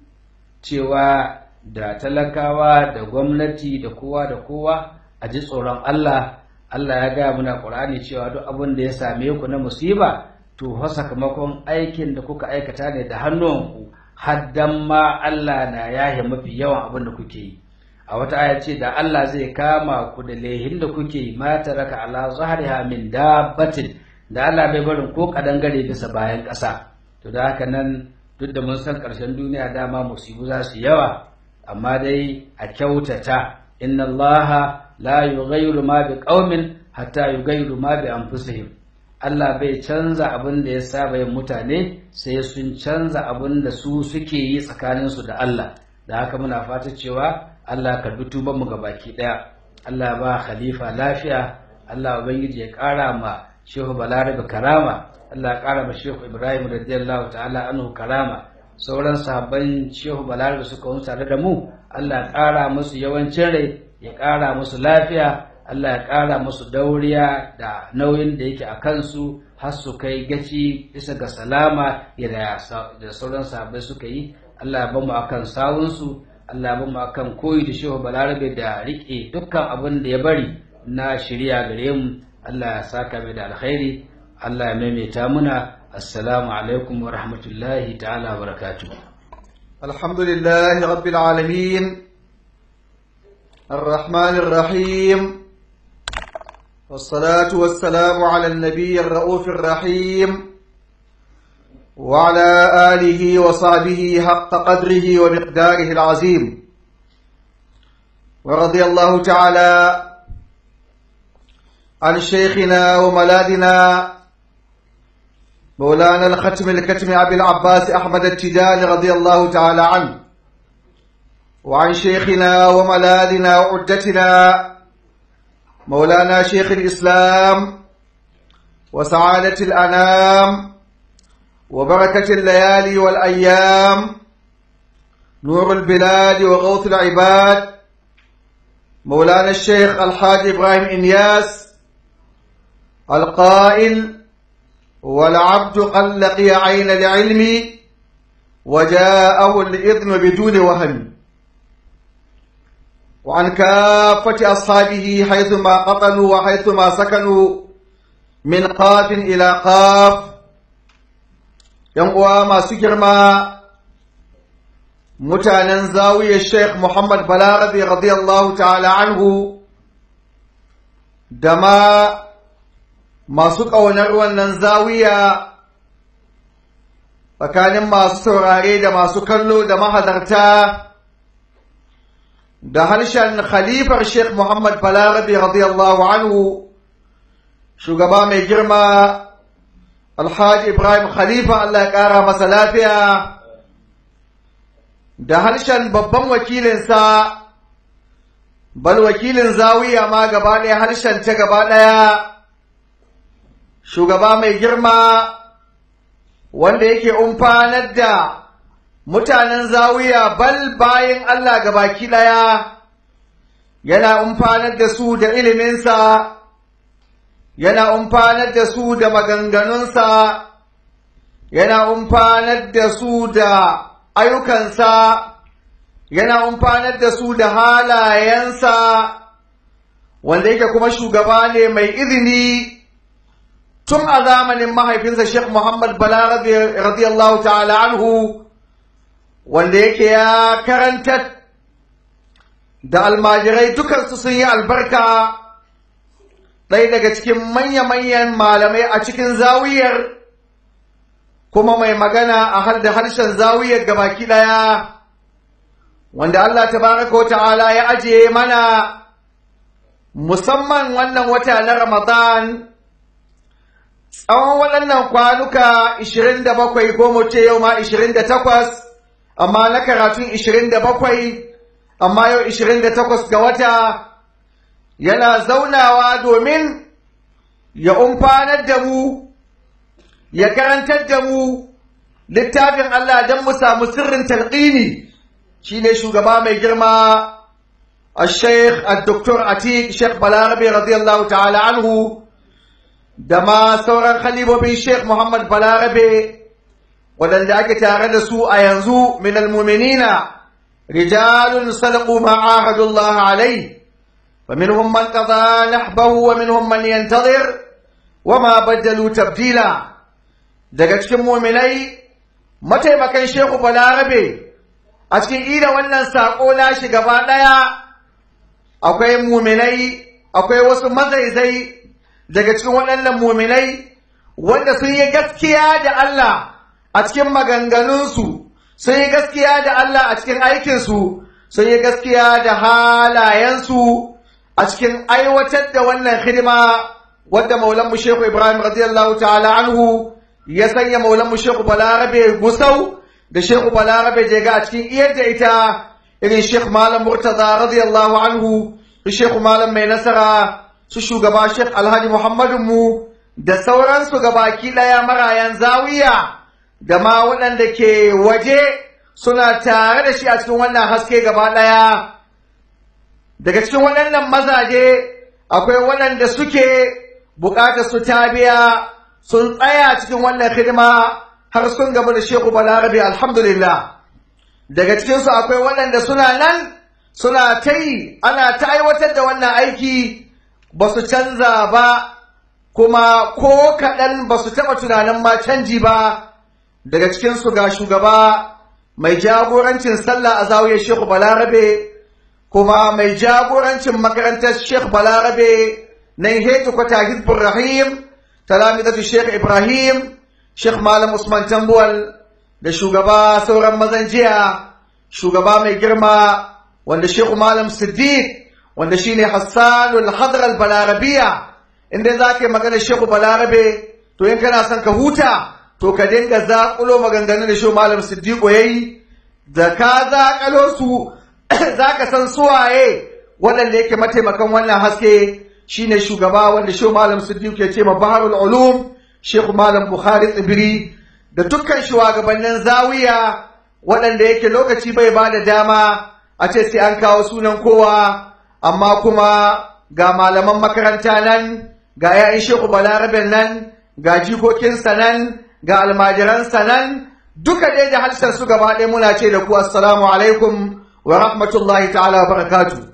cewa da talakawa da gwamnati da kowa da kowa a ji tsoron Allah Allah ya gaya muna Qur'ani cewa duk abin da ya same ku na musiba to fa sakamakon aikin da kuka aikata ne da hannuwanku haddan ma Allah na yahe mafi yawan abin da kuke yi a wata aya ce da Allah zai kama ku da lehin da kuke yi ma taraka ala zahriha min dabbatin da Allah bai barin ko kadangare bisa bayan ƙasa to da haka nan duk da mun san ƙarshen duniya dama musibu za su yawa amma dai a kyautata inna Allah la yughayyiru ma bi qaumin hatta yughayyiru ma bi anfusihim Allah bai canza abin da ya saba yin mutane sai sun canza abin da su suke yi tsakaninsu da Allah da haka muna fata cewa Allah ka tuban mu ga baki daya Allah ba khalifa lafiya Allah ubangiji ya kara ma Shehu Balarabe karama Allah ya kara ma Shehu Ibrahim radiyallahu ta'ala anhu karama sauran sahabban Shehu Balarabe suka wunsa tare da mu Allah ya kara musu yawancin rai ya kara musu lafiya Allah ya kara musu dauriya da nauyin da yake a kansu har su kai gaci bisa ga salama da sauran sahabbai suka yi Allah ya bamu akan sawunsu Allah ya bamu akan koyi da shehu balarabe da rike dukkan abin da ya bari na shirya gare mu Allah ya saka mai da alkhairi Allah ya maimaita muna assalamu alaikum wa rahmatullahi ta'ala wa barakatuh alhamdulillahi rabbil alamin الرحمن الرحيم والصلاة والسلام على النبي الرؤوف الرحيم وعلى آله وصحبه حق قدره ومقداره العظيم ورضي الله تعالى عن شيخنا وملادنا مولانا الختم الكتم أبي العباس أحمد التجاني رضي الله تعالى عنه وعن شيخنا وملادنا وعدتنا مولانا شيخ الإسلام وسعادة الأنام وبركة الليالي والأيام نور البلاد وغوث العباد مولانا الشيخ الحاج إبراهيم إنياس القائل والعبد قد لقي عين العلم وجاءه الإذن بدون وهم وعن كافة أصحابه حيثما قطنوا وحيثما سكنوا من قاف إلى قاف uwa masu girma mutanen zawiyar Sheikh Muhammad Balarabe radiyallahu ta'ala anhu da ma masu ƙaunar wannan zawiya tsakanin masu saurare da masu kallo da mahadarta da harshen khalifar Sheikh Muhammad Balarabe radiyallahu anhu shugaba mai girma Alhaji Ibrahim Khalifa Allah ya ƙara masa lafiya da harshen babban wakilinsa bal wakilin zawiya ma gaba ɗaya harshen ta gaba ɗaya shugaba mai girma wanda yake umfanar da mutanen zawiya bal bayan Allah gabaki ɗaya yana umfanar da su da iliminsa yana umfanar da su da maganganunsa yana umfanar da su da ayyukansa yana umfanar da su da halayensa wanda yake kuma shugaba ne mai izini tun a zamanin mahaifinsa Sheikh Muhammad Bala radiyallahu ta'ala anhu wanda yake ya karanta da almajirai dukansu sun yi albarka ɗaya daga cikin manya-manyan malamai a cikin zawiyar kuma mai magana a har da harshen zawiyar gabaki ɗaya wanda Allah tabaraka wa ta'ala ya ajiye mana musamman wannan wata na Ramadan tsawon waɗannan kwanuka 27 ko mu ce yau ma 28 amma na karatun 27 amma yau 28 ga wata yana zaunawa domin ya umfanar da mu ya karantar da mu littafin Allah don mu samu sirrin talqini shine shugaba mai girma الشيخ الدكتور عتيق شيخ بلاربي رضي الله تعالى عنه دما سوران خليفة بن شيخ محمد بلاربي ودن ake tare da su a yanzu من المؤمنين رجال صدقوا ما عاهدوا الله عليه فمنهم من قضى نحبه ومنهم من ينتظر وما بدلوا تبديلا daga cikin muminai mataimakan shehu balarabe a cikin ida wannan saƙo nashi gaba ɗaya akwai muminai akwai wasu mazaizai daga cikin waɗannan muminai wanda sun yi gaskiya da Allah a cikin maganganunsu sun yi gaskiya da Allah a cikin aikinsu sun yi gaskiya da halayensu a cikin aiwatar da wannan hidima wadda maulanmu Shehu Ibrahim radiyallahu ta'ala anhu ya sanya maulanmu Shehu Balarabe Gusau da Shehu Balarabe Jega a cikin iyar da ita irin Sheikh Malam Murtaza radiyallahu anhu su Sheikh Malam Mai Nasara su shugaba Sheikh Alhaji Muhammadu mu da sauransu gabaki ɗaya marayan zawiya da ma waɗanda ke waje suna tare da shi a cikin wannan haske gaba ɗaya daga cikin waɗannan mazaje akwai waɗanda suke buƙatar su ta biya sun tsaya cikin wannan hidima har sun gaba da Shehu Balarabe alhamdulillah daga cikinsu akwai waɗanda suna nan suna ta yi ana ta aiwatar da wannan aiki ba su canza ba kuma ko kaɗan ba su taɓa tunanin ma canji ba daga cikinsu ga shugaba mai jagorancin sallah a zawiyar Shehu Balarabe kuma mai jagorancin makarantar Sheikh Balarabe na Hetu Kwata Hizbur Rahim talamizatu Sheikh Ibrahim Sheikh Malam Usman Tambuwal da shugaba sauran mazan jiya shugaba mai girma wanda Sheikh Malam Siddiq wanda shine Hassanul Hadr al Balarabiya inda za ka yi magana Sheikh Balarabe to in kana son ka huta to ka dinga zaƙulo maganganun da Sheikh Malam Siddiq yayi da ka zaƙalo su za ka san suwaye waɗanda yake mataimakan wannan haske shine shugaba wanda Sheikh Malam Siddiq ke ce ma Baharul Ulum Sheikh Malam Bukhari Tsibiri da dukkan shugabannin zawiya waɗanda yake lokaci bai ba da dama a ce sai an kawo sunan kowa amma kuma ga malaman makaranta nan ga 'ya'yan Sheikh Balarabe nan ga jikokinsa nan ga almajiransa nan duka dai da halsar su gaba ɗaya muna ce da ku assalamu alaikum wa rahmatullahi ta'ala wa barakatu.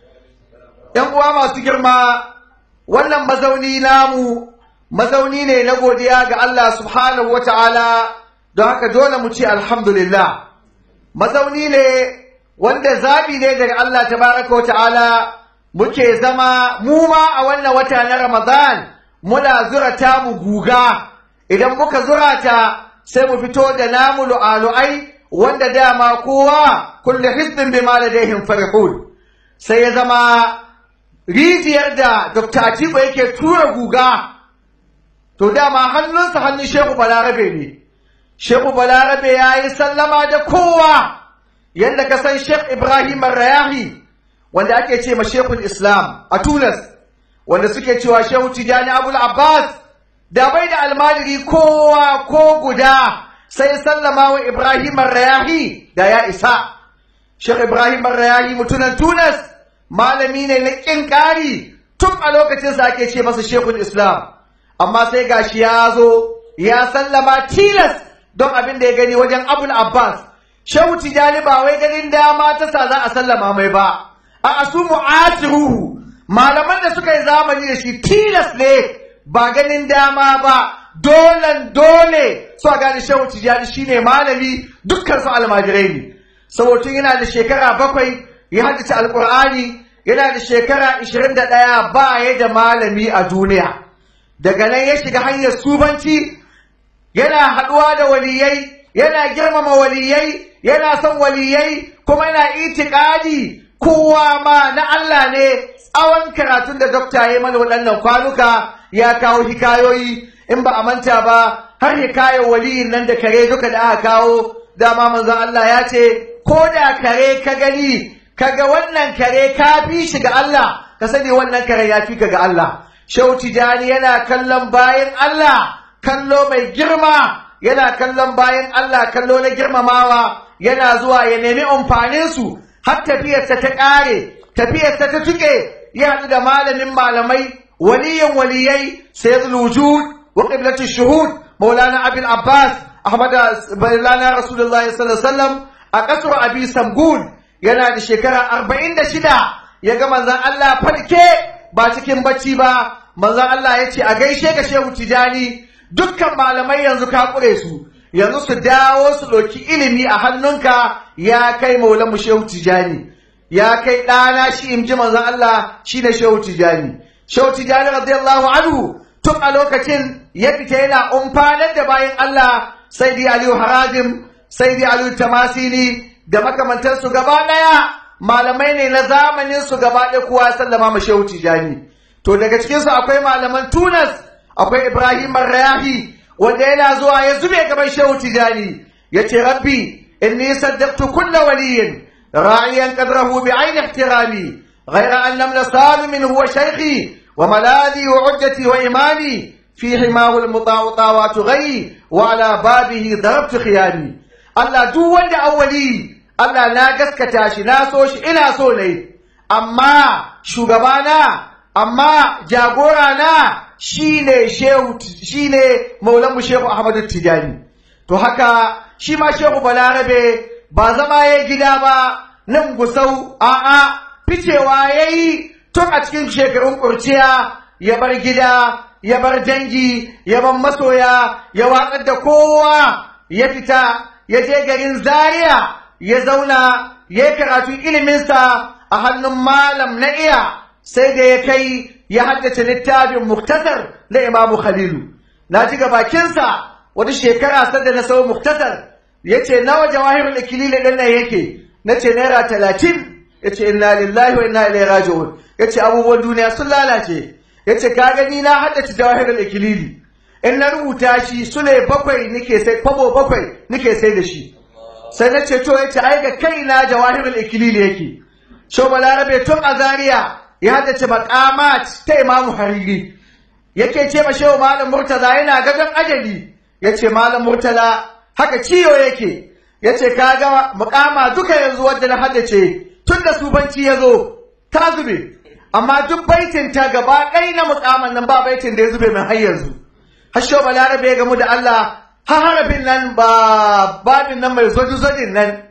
‘Yan uwa masu girma, wannan mazauni namu, mazauni ne na godiya ga Allah subhanahu wa ta'ala, don haka dole mu ce alhamdulillah. Mazauni ne wanda zaɓi ne daga Allah tabaraka wa ta'ala muke zama mu ma a wannan wata na Ramadan muna zurata mu guga, idan muka zurata sai mu fito da namu lu'alu'ai wanda dama kowa kullu hizbin bima ladaihim farihun sai ya zama rijiyar da Dr. Atiku yake tura guga to dama hannunsa hannun Shehu Balarabe ne Shehu Balarabe ya yi sallama da kowa yadda ka san Sheikh Ibrahim Rayahi wanda ake ce ma Sheikhul Islam a Tunis wanda suke cewa Shehu Tijani Abul Abbas da bai da almajiri kowa ko guda sai sallama wa Ibrahim Rayahi da ya isa. Sheikh Ibrahim Rayahi mutunan Tunas malami ne na ƙin ƙari tun a lokacin sa ake ce masa Sheikhul Islam. Amma sai gashi ya zo ya sallama tilas don abin da ya gani wajen Abul Abbas. Shehu Tijani ba wai ganin dama ta sa za a sallama mai ba. A asu mu'asiruhu malaman da suka yi zamani da shi tilas ne ba ganin dama ba dolan dole su a gane shehu tijjani shine malami dukkan su almajirai ne saboda yana da shekara bakwai ya haddace alƙur'ani yana da shekara ishirin da ɗaya ba ya da malami a duniya daga nan ya shiga hanyar subanci yana haɗuwa da waliyai yana girmama waliyai yana son waliyai kuma yana itikadi kowa ma na Allah ne tsawon karatun da dokta ya mana waɗannan kwanuka ya kawo hikayoyi in ba a manta ba har hikayar waliyin nan da kare duka da aka kawo dama manzon Allah ya ce ko da kare ka gani kaga wannan kare ka fi shi ga Allah ka sani wannan kare ya fi ka ga Allah Shehu Tijani yana kallon bayan Allah kallo mai girma yana kallon bayan Allah kallo na girmamawa yana zuwa ya nemi amfaninsu har tafiyarsa ta ƙare tafiyarsa ta tuke ya haɗu da malamin malamai waliyan waliyai sayyidul wujud wa qiblatu shuhud maulana abul abbas ahmad maulana rasulullahi sallallahu alaihi wasallam a kasar abi samgun yana da shekara arba'in da shida ya ga manzon Allah farke ba cikin bacci ba manzon Allah ya ce a gaishe ga shehu tijani dukkan malamai yanzu ka kure su yanzu su dawo su ɗauki ilimi a hannunka ya kai maulan mu shehu tijani ya kai ɗana shi in ji manzon Allah shi ne shehu tijani shehu tijani radiyallahu anhu tun a lokacin ya fita yana umfanar da bayan Allah sai di aliyu harazim sai di aliyu tamasini da makamantansu gaba ɗaya malamai ne na zamanin su gaba ɗaya kowa sallama ma shehu tijani to daga cikinsu akwai malaman tunas akwai ibrahim rayahi wanda yana zuwa ya zube gaban shehu tijani ya ce rabbi inni saddaqtu kulla waliyin راعيا قدره بعين احترامي غير أن لم نصال منه هو شيخي وملاذي وعجتي وإمامي في حماه المطاع طاوات غي وعلى بابه ضربت خيامي الله دو وند أولي الله لا قسكتا شي لا سوش إنا سولي أما شغبانا أما جاغورانا shine shehu shine maulanmu shehu Ahmadu Tijani to haka shi ma shehu Balarabe ba zama ya gida ba nan gusau a'a ficewa ya yi tun a cikin shekarun kurciya ya bar gida ya bar dangi ya bar masoya ya watsar da kowa ya fita ya je garin zaria ya zauna ya yi karatun iliminsa a hannun malam na iya sai da ya kai ya haddace littafin muktasar na imamu khalilu na ji ga bakinsa wata shekara sadda na sau muktasar ya ce nawa jawahirul ikilili ɗin nan yake na ce naira talatin ya ce inna lillahi wa inna ilaihi raji'un ya ce abubuwan duniya sun lalace ya ce ka gani na haddace jawahirul ikilili in na rubuta shi sule bakwai nike sai kwabo bakwai nike sai da shi sai na ce to ya ce ai ga kaina jawahirul ikilili yake shau balarabe tun a zaria ya haddace maqamat ta imamu hariri yake ce ma shehu malam murtaza yana gadon ajali ya ce malam murtala haka ciwo yake ya ce kaga mukama duka yanzu wadda na haddace tun da subanci ya zo ta zube amma duk baitin ta gaba ɗaya na mukaman nan ba baitin da ya zube min har yanzu hasho balarabe ya gamu da Allah har harafin nan ba babin nan mai zoji zojin nan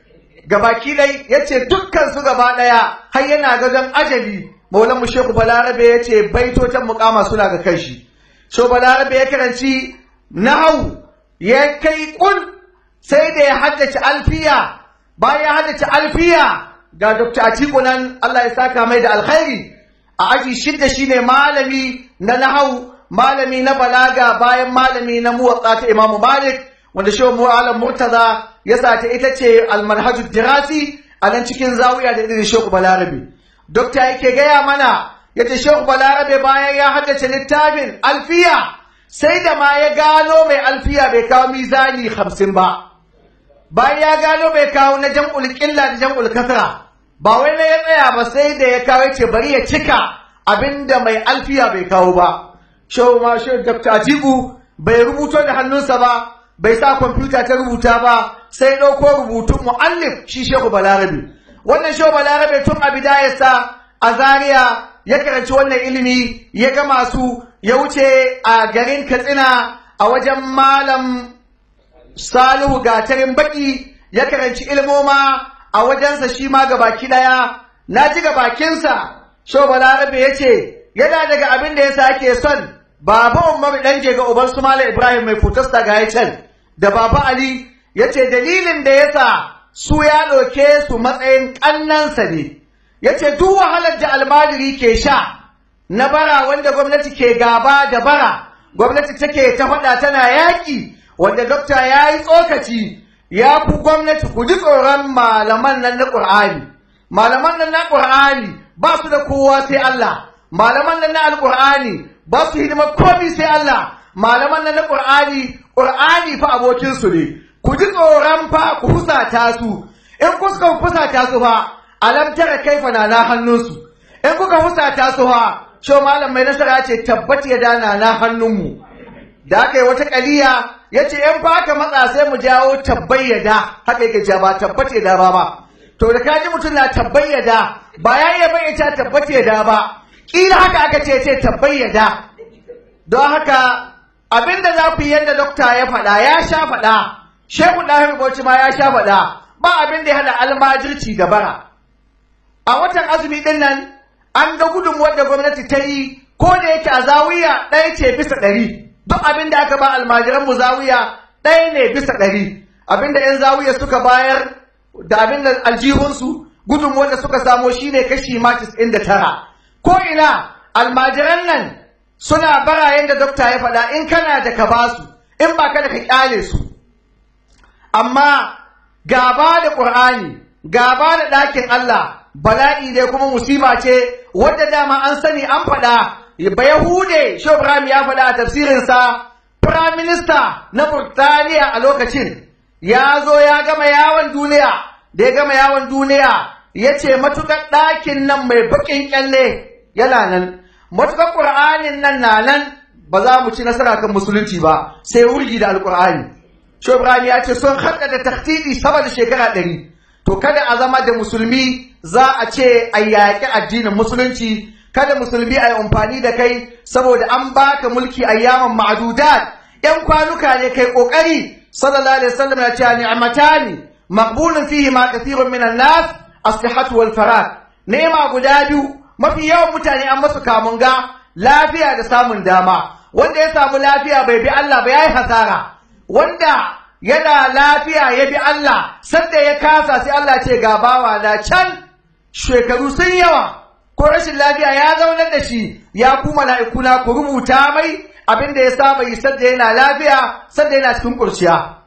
gabaki dai ya ce dukkan su gaba ɗaya har yana gadon ajali maulan mu shehu balarabe ya ce baitotan mukama suna ga kai shi sho balarabe ya karanci nahau ya kai kul sai da ya haddace alfiya bayan ya haddace alfiya ga Dr. Atiku nan Allah ya saka mai da alkhairi a aji shidda shine malami na nahau malami na balaga bayan malami na muwatsa ta Imam Malik wanda shehu Mu'alam Murtaza ya sata ita ce almanhaju dirasi a nan cikin zawiya da irin shehu Balarabe Dokta yake gaya mana yace shehu Balarabe bayan ya haddace littafin alfiya sai da ma ya gano mai alfiya bai kawo mizani hamsin ba bayan ya gano bai kawo na jam'ul ƙilla da jam'ul kasra ba wai na ya tsaya ba sai da ya kawo ce bari ya cika abinda mai alfiya bai kawo ba shehu ma shehu dr atiku bai rubuto da hannunsa ba bai sa kwamfuta ta rubuta ba sai ɗauko rubutun mu'allif shi shehu balarabe wannan shehu balarabe tun a bidayarsa a zaria ya karanci wannan ilimi ya ga masu ya wuce a garin katsina a wajen malam salihu gatarin baki ya karanci ilmoma a wajensa shi ma ga baki ɗaya na ji ga bakinsa sho balarabe ya ce yana daga abin da ya sake son baba umar ɗan ga uban su malam ibrahim mai fotasta ga ya can da baba ali ya ce dalilin da ya sa su ya ɗauke su matsayin ƙannansa ne ya ce duk wahalar da almajiri ke sha na bara wanda gwamnati ke gaba da bara gwamnati take ta faɗa tana yaƙi wanda dokta ya yi tsokaci ya ku gwamnati ku ji tsoron malaman nan na ƙur'ani malaman nan na ƙur'ani ba su da kowa sai Allah malaman nan na alƙur'ani ba su hidimar komi sai Allah malaman nan na ƙur'ani ƙur'ani fa abokinsu ne ku ji tsoron fa ku fusata su in kuka fusata su fa alam tara kaifa na na hannunsu in kuka fusata su fa sho malam mai nasara ce tabbat ya dana na hannunmu da aka yi wata kaliya ya ce in fa aka matsa sai mu jawo tabbayyada haka yake cewa ba tabbat ya da ba ba to da kaji mutum na tabbayyada ba ya iya bayyana tabbat ya da ba kila haka aka ce ce tabbayyada don haka abinda za ku yi yadda dokta ya faɗa ya sha faɗa shehu ɗahir bauchi ma ya sha faɗa ba abin da ya haɗa almajirci da bara a watan azumi ɗin nan an ga gudunmuwar da gwamnati ta yi ko da yake a zawiya ɗaya ce bisa ɗari duk abin da aka ba almajiran mu zawiya ɗaya ne bisa ɗari abin da ‘yan zawiya suka bayar da abin da aljihunsu gudunmuwar da suka samo shine kashi ma da tara ko ina almajiran nan suna bara yadda dokta ya faɗa in kana da ka basu in ba ka da ka kyale su amma gaba da ƙur'ani gaba da ɗakin Allah bala'i ne kuma musiba ce wadda dama an sani an faɗa ba Yahude Shehu Ibrahim ya faɗa a tafsirinsa Prime Minister na Burtaniya a lokacin ya zo ya gama yawon duniya da ya gama yawon duniya ya ce matuƙar ɗakin nan mai baƙin ƙyalle yana nan matuƙar ƙur'anin nan na nan ba za mu ci nasara kan musulunci ba sai wurgi da alƙur'ani Shehu Ibrahim ya ce sun haɗa da tahtidi sama da shekara ɗari to kada a zama da musulmi za a ce a yaƙi addinin musulunci kada musulmi a yi amfani da kai saboda an baka mulki ayyaman ma'adudat yan kwanuka ne kai kokari sallallahu alaihi wasallam ya ce ni'matani maqbulun fihi ma kathirun minan nas as-sihhatu wal farag nema guda biyu mafi yawan mutane an masu kamunga lafiya da samun dama wanda ya samu lafiya bai bi Allah ba yayi hasara wanda yana lafiya ya bi Allah sanda ya kasa sai Allah ce ga bawa na can shekaru sun yawa ko rashin lafiya ya zaunar da shi ya ku mala'ikuna ku rubuta mai abin da ya saba yi sadda yana lafiya sadda yana cikin kurciya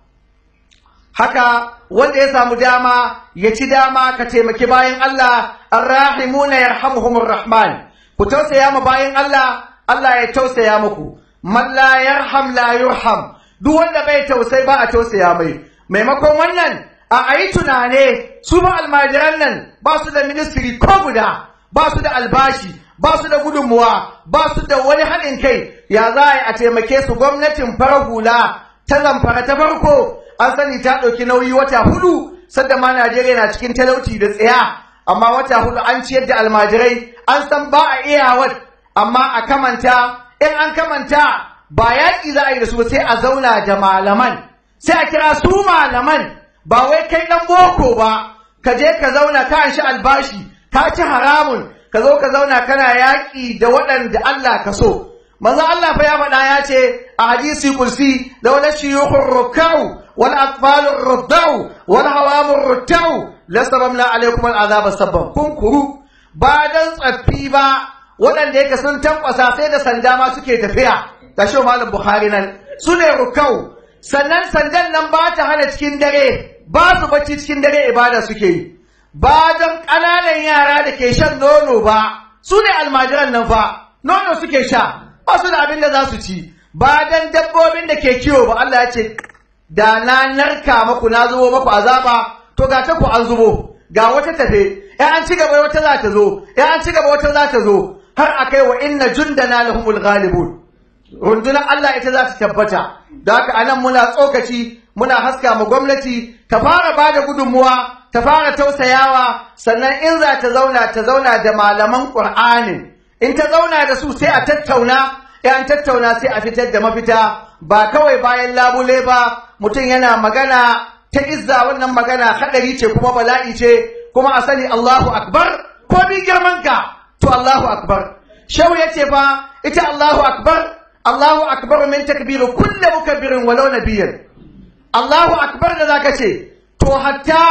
haka wanda ya samu dama ya ci dama ka taimaki bayan Allah arrahimuna yarhamuhumur rahman ku tausaya ma bayan Allah Allah ya tausaya muku man la yarham la yurham duk wanda bai tausai ba a tausaya mai maimakon wannan a ayi tunane su ba almajiran nan ba su da ministry ko guda ba su da albashi ba su da gudunmuwa ba su da wani haɗin kai ya za a yi a taimake su gwamnatin farar hula ta zamfara ta farko an sani ta ɗauki nauyi wata hudu sadda ma Najeriya na cikin talauci da tsaya amma wata hudu an ciyar da almajirai an san ba a iyawar amma a kamanta in an kamanta ba yaƙi za a yi da su sai a zauna da malaman sai a kira su malaman ba wai kai ɗan boko ba ka je ka zauna ka shi albashi ka ci haramun ka zo ka zauna kana yaƙi da waɗanda Allah ka so manzo Allah fa ya faɗa ya ce a hadisi kursi da wala shiyukhur rukau wal atfalur ruddau wal hawamur ruttau lasabamna alaikum al azab sabban kun kuru ba dan tsaffi ba waɗanda yake sun tankwasa sai da sanda ma suke tafiya ga shi malam bukhari nan su ne rukau sannan sandan nan ba ta hana cikin dare ba su bacci cikin dare ibada suke yi ba don ƙananan yara da ke shan nono ba su ne almajiran nan fa nono suke sha ba su da abin da za su ci ba don dabbobin da ke kiwo ba Allah ya ce da na narka maku na zubo maku azaba to ga ta ku an zubo ga wata tafe ya an ci gaba wata za ta zo ya an ci gaba wata za ta zo har akai wa inna jundana lahumul ghalibun rundunar Allah ita za ta tabbata da haka anan muna tsokaci muna haska mu gwamnati ta fara bada gudunmuwa ta fara tausayawa sannan in za ta zauna ta zauna da malaman Qur'anin in ta zauna da su sai a tattauna in an tattauna sai a fitar da mafita ba kawai bayan labule ba mutum yana magana ta izza wannan magana hadari ce kuma bala'i ce kuma a sani Allahu akbar ko bi girman ka to Allahu akbar shehu yace fa ita Allahu akbar Allahu akbar min takbiru kullu mukabbirin walau nabiyyan Allahu akbar da zaka ce to hatta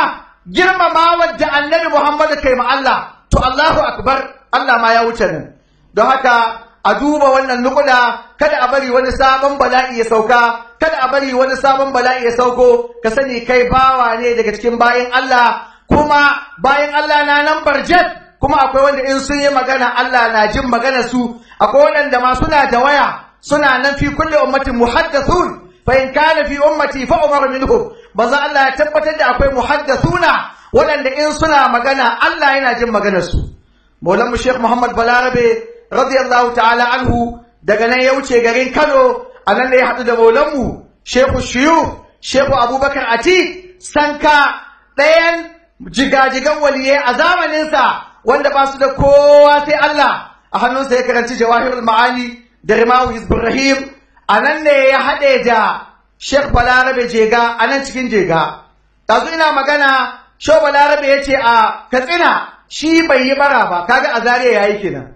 girmamawar da annabi Muhammadu kai ma Allah to Allahu akbar Allah ma ya wuce nan don haka a duba wannan nukuda kada a bari wani sabon bala'i ya sauka kada a bari wani sabon bala'i ya sauko ka sani kai bawa ne daga cikin bayan Allah kuma bayan Allah na nan barjet kuma akwai wanda in sun yi magana Allah na jin magana su akwai wanda ma suna da waya suna nan fi kulli ummatin muhaddathun fa in kana fi ummati fa umar minhum manzo Allah ya tabbatar da akwai muhaddathuna waɗanda in suna magana Allah yana jin maganar su Maulan Sheikh Muhammad Balarabe radiyallahu ta'ala anhu daga nan ya wuce garin Kano a nan ne ya haɗu da maulanmu Sheikh Shiyu Sheikh Abubakar Ati sanka ɗayan jigajigan waliyai a zamaninsa wanda ba su da kowa sai Allah a hannunsa ya karanci Jawahirul Ma'ani da Rimawu Ibrahim a nan ne ya haɗe da Sheikh Balarabe Jega a nan cikin Jega ɗazu ina magana Sheikh Balarabe ya ce a Katsina shi bai yi bara ba kaga a Zariya yayi kenan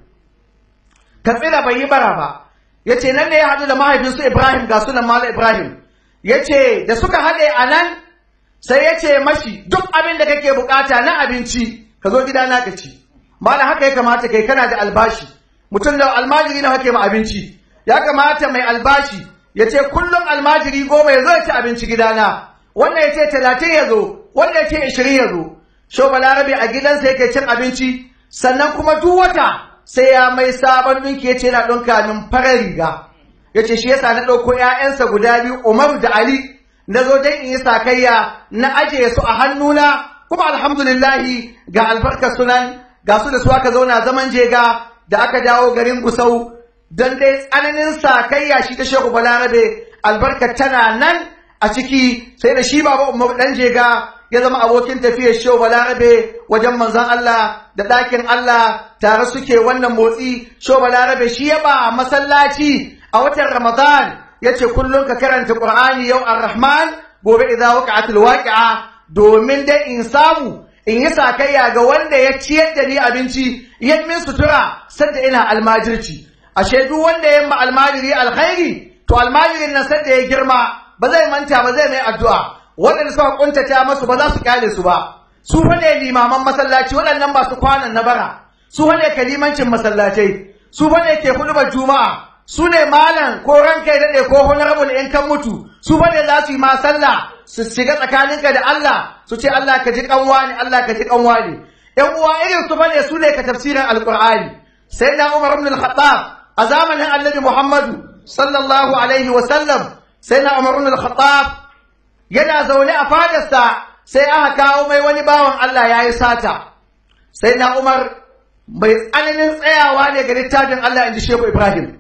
Katsina bai yi bara ba yace nan ne ya haɗu da mahaifinsu Ibrahim ga sunan Malam Ibrahim yace da suka haɗe a nan sai yace mashi duk abin da kake bukata na abinci ka zo gidana ka ci malam haka ya kamata kai kana da albashi mutum da almajiri na hake ma abinci ya kamata mai albashi ya ce kullum almajiri goma ya zo ya ci abinci gidana wannan ya ce talatin ya zo wannan ya ce ishirin ya zo sho balarabe a gidansa yake cin abinci sannan kuma duk wata sai ya mai sabon ɗinki ya ce yana ɗinka min farar riga ya ce shi yasa na ɗauko ‘ya'yansa guda biyu umaru da ali na zo don in yi sakayya na ajiye su a hannuna kuma alhamdulillahi ga albarkar sunan ga su da su aka zauna zaman jega da aka dawo garin gusau don dai tsananin sakayya shi ta shehu balarabe albarkar tana nan a ciki sai da shi baba umar dan jega ya zama abokin tafiyar shehu balarabe wajen manzon Allah da ɗakin Allah tare suke wannan motsi shehu balarabe shi ya ba masallaci a watan ramadan ya ce kullum ka karanta qur'ani yau ar-rahman gobe idza waqa'atil waqi'a domin dai in samu in yi sakayya ga wanda ya ciyar da ni abinci ya min sutura sadda ina almajirci ashe duk wanda ya ma almajiri alkhairi to almajirin nan sadda ya girma ba zai manta ba zai mai addu'a waɗanda suka kuntata masu ba za su kyale su ba su fa ne limaman masallaci waɗannan ba su kwanan na bara su fa ne kalimancin masallacai su fa ne ke hudubar juma'a su ne malam ko ranka ya daɗe ko honorable in kan mutu su fa ne za su yi ma sallah su shiga tsakaninka da Allah su ce Allah ka ji kanwa ne Allah ka ji kanwa ne ƴan uwa irin su bane su ne ka tafsirin alqur'ani sai na Umar ibn al-Khattab a zamanin Annabi Muhammadu sallallahu alaihi wa sallam sai na Umar ibn al-Khattab yana zaune a fadarsa sai aka kawo mai wani bawan Allah yayi sata sai na Umar mai tsananin tsayawa ne ga littafin Allah inji Shehu Ibrahim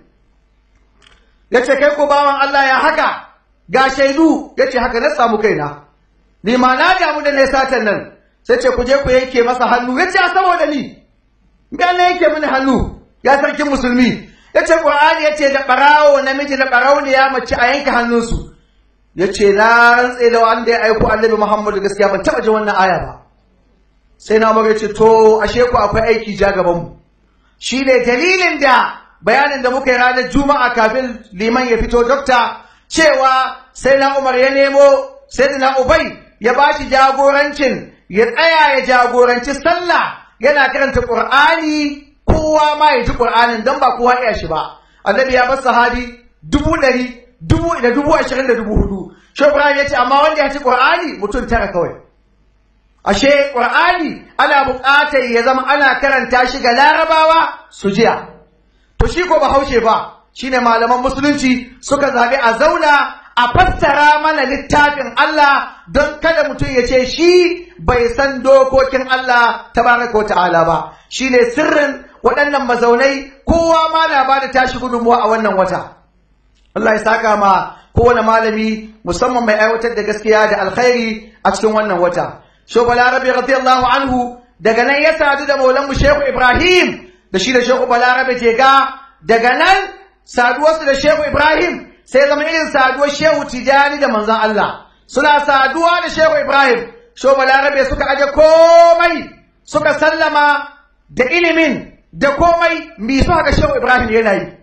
yace kai ko bawan Allah ya haka ga shaidu ya ce haka na samu kaina ni ma na damu da na satan nan sai ce ku je ku yanke masa hannu ya ce a saboda ni me na yanke mini hannu ya sarkin musulmi ya ce qur'ani ya ce da barawo namiji da barauniya mace a yanke hannunsu ya ce na rantse da wanda ya aiko annabi muhammadu gaskiya ban taɓa jin wannan aya ba sai na ya ce to ashe ku akwai aiki ja gaban mu shi ne dalilin da bayanin da muka yi ranar juma'a kafin liman ya fito dokta cewa sai na Umar ya nemo sai na Ubai ya ba shi jagorancin ya tsaya ya jagoranci sallah yana karanta Qur'ani kowa ma ya ji Qur'anin don ba kowa iya shi ba annabi ya bar sahabi dubu ɗari dubu da dubu ashirin da dubu hudu shi Ibrahim ya ce amma wanda ya ci Qur'ani mutum tara kawai ashe Qur'ani ana buƙatar ya zama ana karanta shi ga larabawa su jiya to shi ko bahaushe ba shine malaman musulunci suka zaɓi a zauna a fassara mana littafin Allah don kada mutum ya ce shi bai san dokokin Allah tabaraka wa ta'ala ba shine sirrin waɗannan mazaunai kowa ma na ba da tashi gudunmuwa a wannan wata Allah ya saka ma kowane malami musamman mai aiwatar da gaskiya da alkhairi a cikin wannan wata Shobala Rabi radiyallahu anhu daga nan ya sadu da maulanmu Shehu Ibrahim da shi da Shehu Balarabe Jega daga nan saduwarsu da Shehu Ibrahim sai zama irin saduwar Shehu Tijani da manzon Allah suna saduwa da Shehu Ibrahim Shehu Balarabe suka aje komai suka sallama da ilimin da komai mi su haka Shehu Ibrahim yana yi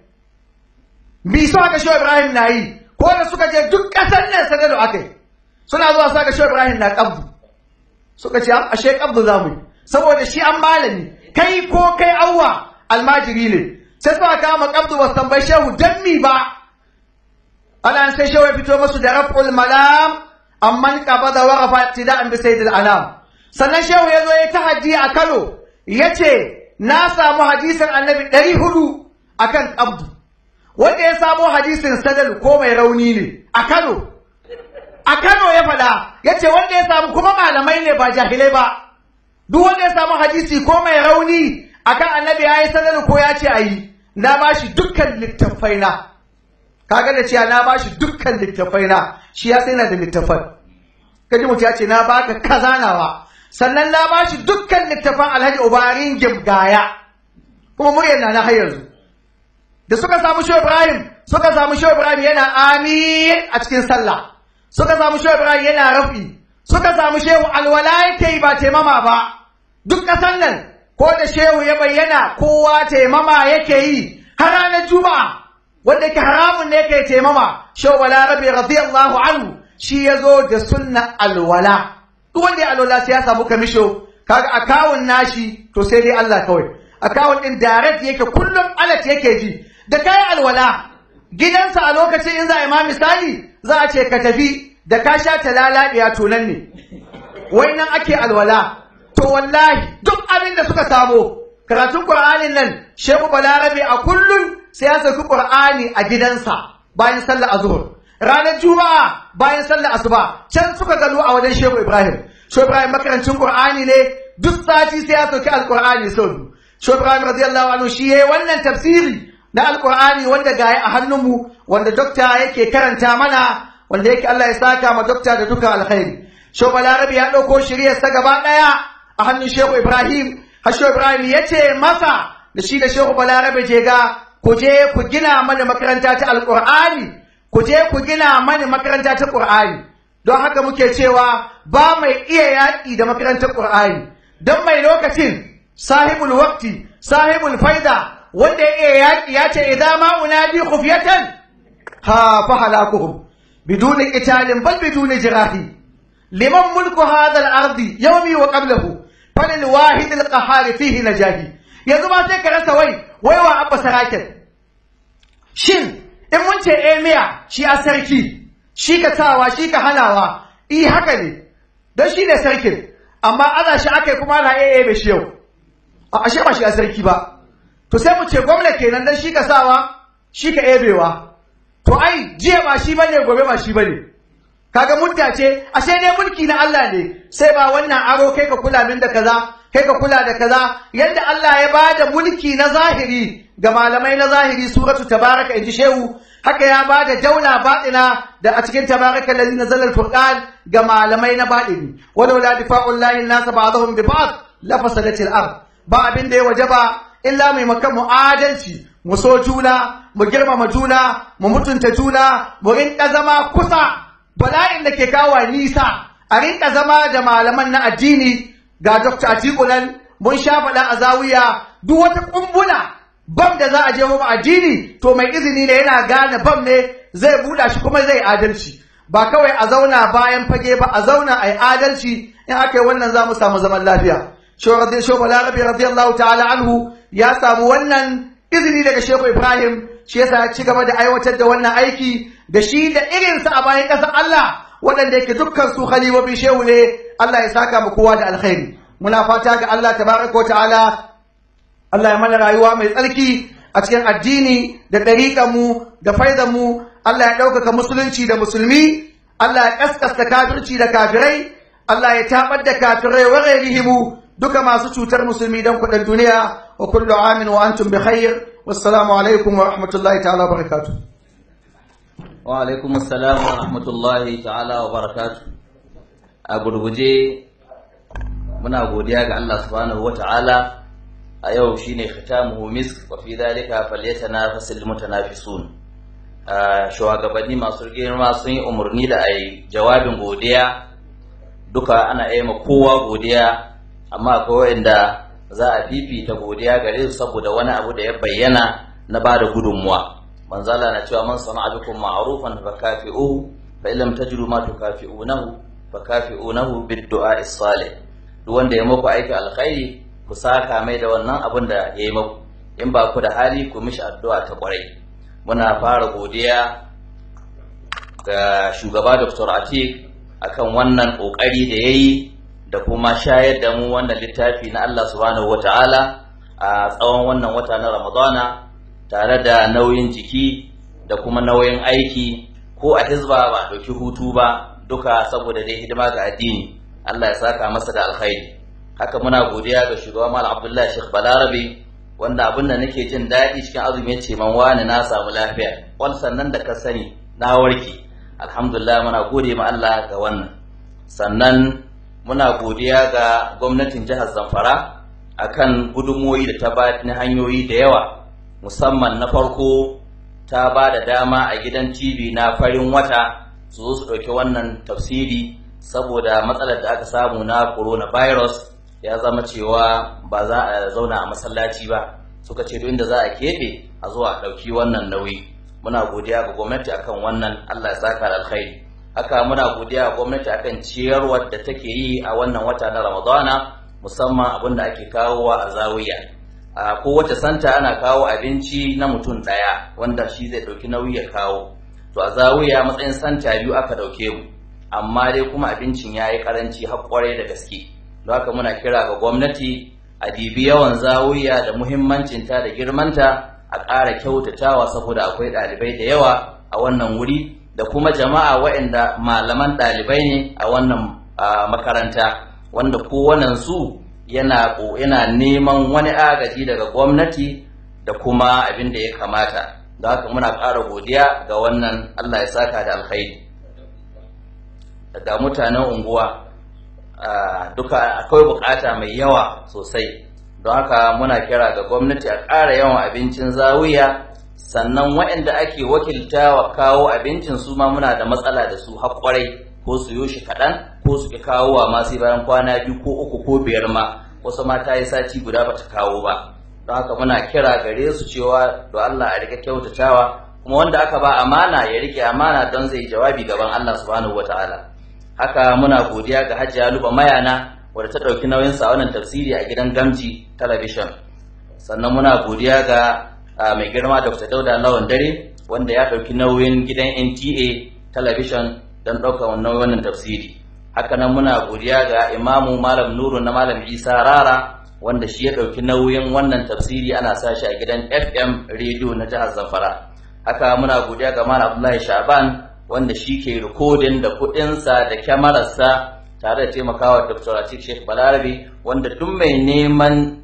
mi su haka Shehu Ibrahim na yi ko da suka je duk ƙasar nan sadado akai suna zuwa su haka Shehu Ibrahim na kabbu suka ce ashe kabdu za mu yi saboda shi an malami kai ko kai awwa almajiri ne sai suka kama kabdu ba tambayi shehu dan mi ba ana sai shehu ya fito masu da raf'ul malam amman qabada wa rafa ibtida'an bi sayyidil anam sannan shehu ya zo ya tahaddi a Kano yace na samu hadisin annabi ɗari hudu akan kabdu wanda ya samo hadisin sadal ko mai rauni ne a Kano a Kano ya faɗa yace wanda ya samu kuma malamai ne ba jahilai ba duk wanda ya samu hadisi ko mai rauni akan annabi ya yi sadal ko ya ce a yi na ba shi dukkan littattafai na kaga da cewa na ba shi dukkan littattafai na shi ya sai na da littattafan kaji mutum ya ce na baka kaza nawa sannan na ba shi dukkan littattafan alhaji ubarin gimgaya kuma muryar na na har yanzu da suka samu shi ibrahim suka samu shi ibrahim yana amin a cikin sallah suka samu shi ibrahim yana rafi suka samu shehu alwala yake yi ba taimama ba duk ƙasan nan ko da shehu ya bayyana kowa taimama yake yi har ranar juma'a wanda yake haramun ne yake taimama shehu balarabe radiyallahu anhu shi ya zo da sunna alwala duk wanda ya alwala sai ya samu kamisho kaga akawun nashi to sai dai Allah kawai akawun din direct yake kullum alat yake ji da kai alwala gidansa a lokacin in za a yi ma misali za a ce ka tafi da ka sha ta lalaɗiya to nan ne wai nan ake alwala to wallahi duk abin da suka samo karatun qur'anin nan shehu balarabe a kullum sai ya sauki qur'ani a gidansa bayan sallar azhur ranar juma'a bayan sallar asuba can suka gano a wajen shehu ibrahim shehu ibrahim makarancin qur'ani ne duk sati sai ya sauki alqur'ani sau biyu shehu ibrahim radiyallahu anhu shi yayi wannan tafsiri na alqur'ani wanda gaya a hannunmu wanda dokta yake karanta mana wanda yake Allah ya saka ma dokta da duka alkhairi shehu balarabe ya ɗauko shiryarsa gaba ɗaya a hannun shehu ibrahim har shehu ibrahim ya ce masa da shi da shehu balarabe je ga ku je ku gina mana makaranta ta alqur'ani ku je ku gina mana makaranta ta qur'ani don haka muke cewa ba mai iya yaƙi da makarantar qur'ani don mai lokacin sahibul waqti sahibul faida wanda ya iya yaƙi ya ce idan ma unadi khufyatan ha fa halakuhum بدون قتال بل بدون جراح لمن ملك هذا الأرض يومي وقبله فللواحد القهار فيه نجاهي yanzu ma sai ka rasa wai wai wa abba sarakin shin in mun ce emiya shi a sarki shi ka sawa shi ka hanawa i haka ne don shi ne sarkin amma ana shi aka kuma na iya ebe shi yau a ashe ba shi a sarki ba to sai mu ce gwamna kenan don shi ka sawa shi ka ebewa to ai jiya ba shi bane gobe ba shi bane kaga mudda ce ashe dai mulki na Allah ne sai ba wannan aro kai ka kula min da kaza kai ka kula da kaza yadda Allah ya bada mulki na zahiri ga malamai na zahiri suratu tabaraka inji shehu haka ya bada daula batina da a cikin tabaraka allazi nazala alfurqan ga malamai na batini walau la difa'u llahi an-nas ba'dahum bi ba'd la fasadatil ard ba abin da ya wajaba illa mai makan mu adalci mu so juna mu girmama juna mu mutunta juna mu rinka zama kusa bala'in da ke kawo nisa a rinka zama da malaman na addini ga Dr. Atiku nan mun sha faɗa a zawiya duk wata kumbuna bam da za a je mu addini to mai izini ne yana gane bam ne zai buɗa shi kuma zai adalci ba kawai a zauna bayan fage ba a zauna a yi adalci in aka yi wannan za mu samu zaman lafiya Shehu Balarabe radiyallahu ta'ala anhu ya samu wannan izini daga Shehu Ibrahim shi yasa ya ci gaba da aiwatar da wannan aiki da shi da irinsa a bayan ƙasar Allah waɗanda yake dukkan su khalifofin shehu ne Allah ya saka mu kowa da alkhairi muna fata ga Allah tabaraka ta'ala Allah ya mana rayuwa mai tsarki a cikin addini da ɗariƙar mu da faizan mu Allah ya ɗaukaka musulunci da musulmi Allah ya kaskasta kafirci da kafirai Allah ya tabar da kafirai wa ghairihimu duka masu cutar musulmi don kuɗin duniya wa kullu amin wa antum bi khair wassalamu alaikum wa rahmatullahi ta'ala wa barakatuh wa alaikum assalam wa rahmatullahi ta'ala wa barakatuh a gurguje muna godiya ga Allah subhanahu wa ta'ala a yau shine khitamuhu misk wa fi dhalika falyatanafasul mutanafisun shugabanni masu girma sun yi umarni da ai jawabin godiya duka ana yi ma kowa godiya amma akwai wanda za a fifita godiya gare su saboda wani abu da ya bayyana na bada gudunmuwa manzo Allah na cewa man sana'a bikum ma'rufan fa kafi'uhu fa illam tajidu ma tukafi'unahu fa kafi'unahu bid-du'a salih duk wanda ya muku aikin alkhairi ku saka mai da wannan abin da ya yi muku in ba ku da hali ku mishi addu'a ta kwarai muna fara godiya ga shugaba Dr. Atik akan wannan kokari da yayi da kuma shayar da mu wannan littafi na Allah subhanahu wataala a tsawon wannan wata na Ramadana tare da nauyin jiki da kuma nauyin aiki ko a hizba ba dauki hutu ba duka saboda dai hidima ga addini Allah ya saka masa da alkhairi haka muna godiya ga shugaba Malam Abdullahi Sheikh Balarabe wanda abin da nake jin daɗi cikin azumi yace man wani na samu lafiya wal sannan da ka sani na warke alhamdulillah muna gode ma Allah ga wannan sannan muna godiya ga gwamnatin jihar Zamfara akan gudunmoyi da ta ba na hanyoyi da yawa musamman na farko ta ba da dama a gidan TV na farin wata su zo su ɗauki wannan tafsiri saboda matsalar da aka samu na coronavirus ya zama cewa ba za a zauna a masallaci ba suka ce duk inda za a keɓe a zo a ɗauki wannan nauyi muna godiya ga gwamnati akan wannan Allah ya saka da alkhairi haka muna godiya ga gwamnati akan ciyarwar da take yi a wannan wata na Ramadana musamman abin da ake kawowa a zawiya a kowace santa ana kawo abinci na mutum ɗaya wanda shi zai ɗauki nauyi ya kawo to a zawiya matsayin santa biyu aka ɗauke mu amma dai kuma abincin ya yi ƙaranci har ƙwarai da gaske don haka muna kira ga gwamnati a dibi yawan zawiya da muhimmancinta da girmanta a ƙara kyautatawa saboda akwai ɗalibai da yawa a wannan wuri da kuma jama'a waɗanda malaman ɗalibai ne a wannan makaranta wanda kowannen su yana yana neman wani agaji daga gwamnati da kuma abin da ya kamata da haka muna ƙara godiya ga wannan Allah ya saka da alkhairi daga mutanen unguwa duka akwai bukata mai yawa sosai don haka muna kira ga gwamnati a ƙara yawan abincin zawiya sannan waɗanda ake wakiltawa kawo abincin su ma muna da matsala da su haƙwarai ko su yi shi kaɗan ko su ki kawo wa masu bayan kwana biyu ko uku ko biyar ma wasu ma ta yi sati guda bata kawo ba don haka muna kira gare su cewa don Allah a rika kyautatawa kuma wanda aka ba amana ya rike amana don zai jawabi gaban Allah subhanahu wataala haka muna godiya ga Hajiya Luba Mayana wadda ta ɗauki nauyin sa wannan tafsiri a gidan Gamji Television sannan muna godiya ga mai girma Dr. Dauda Lawan Dare wanda ya ɗauki nauyin gidan NTA Television don ɗaukar wannan tafsiri haka nan muna godiya ga imamu malam nuru na malam isa rara wanda shi ya ɗauki nauyin wannan tafsiri ana sa shi a gidan fm rediyo na jihar zamfara haka muna godiya ga malam abdullahi shaban wanda shi ke rikodin da kuɗinsa da kyamararsa tare da taimakawa dr atik sheikh balarabe wanda duk mai neman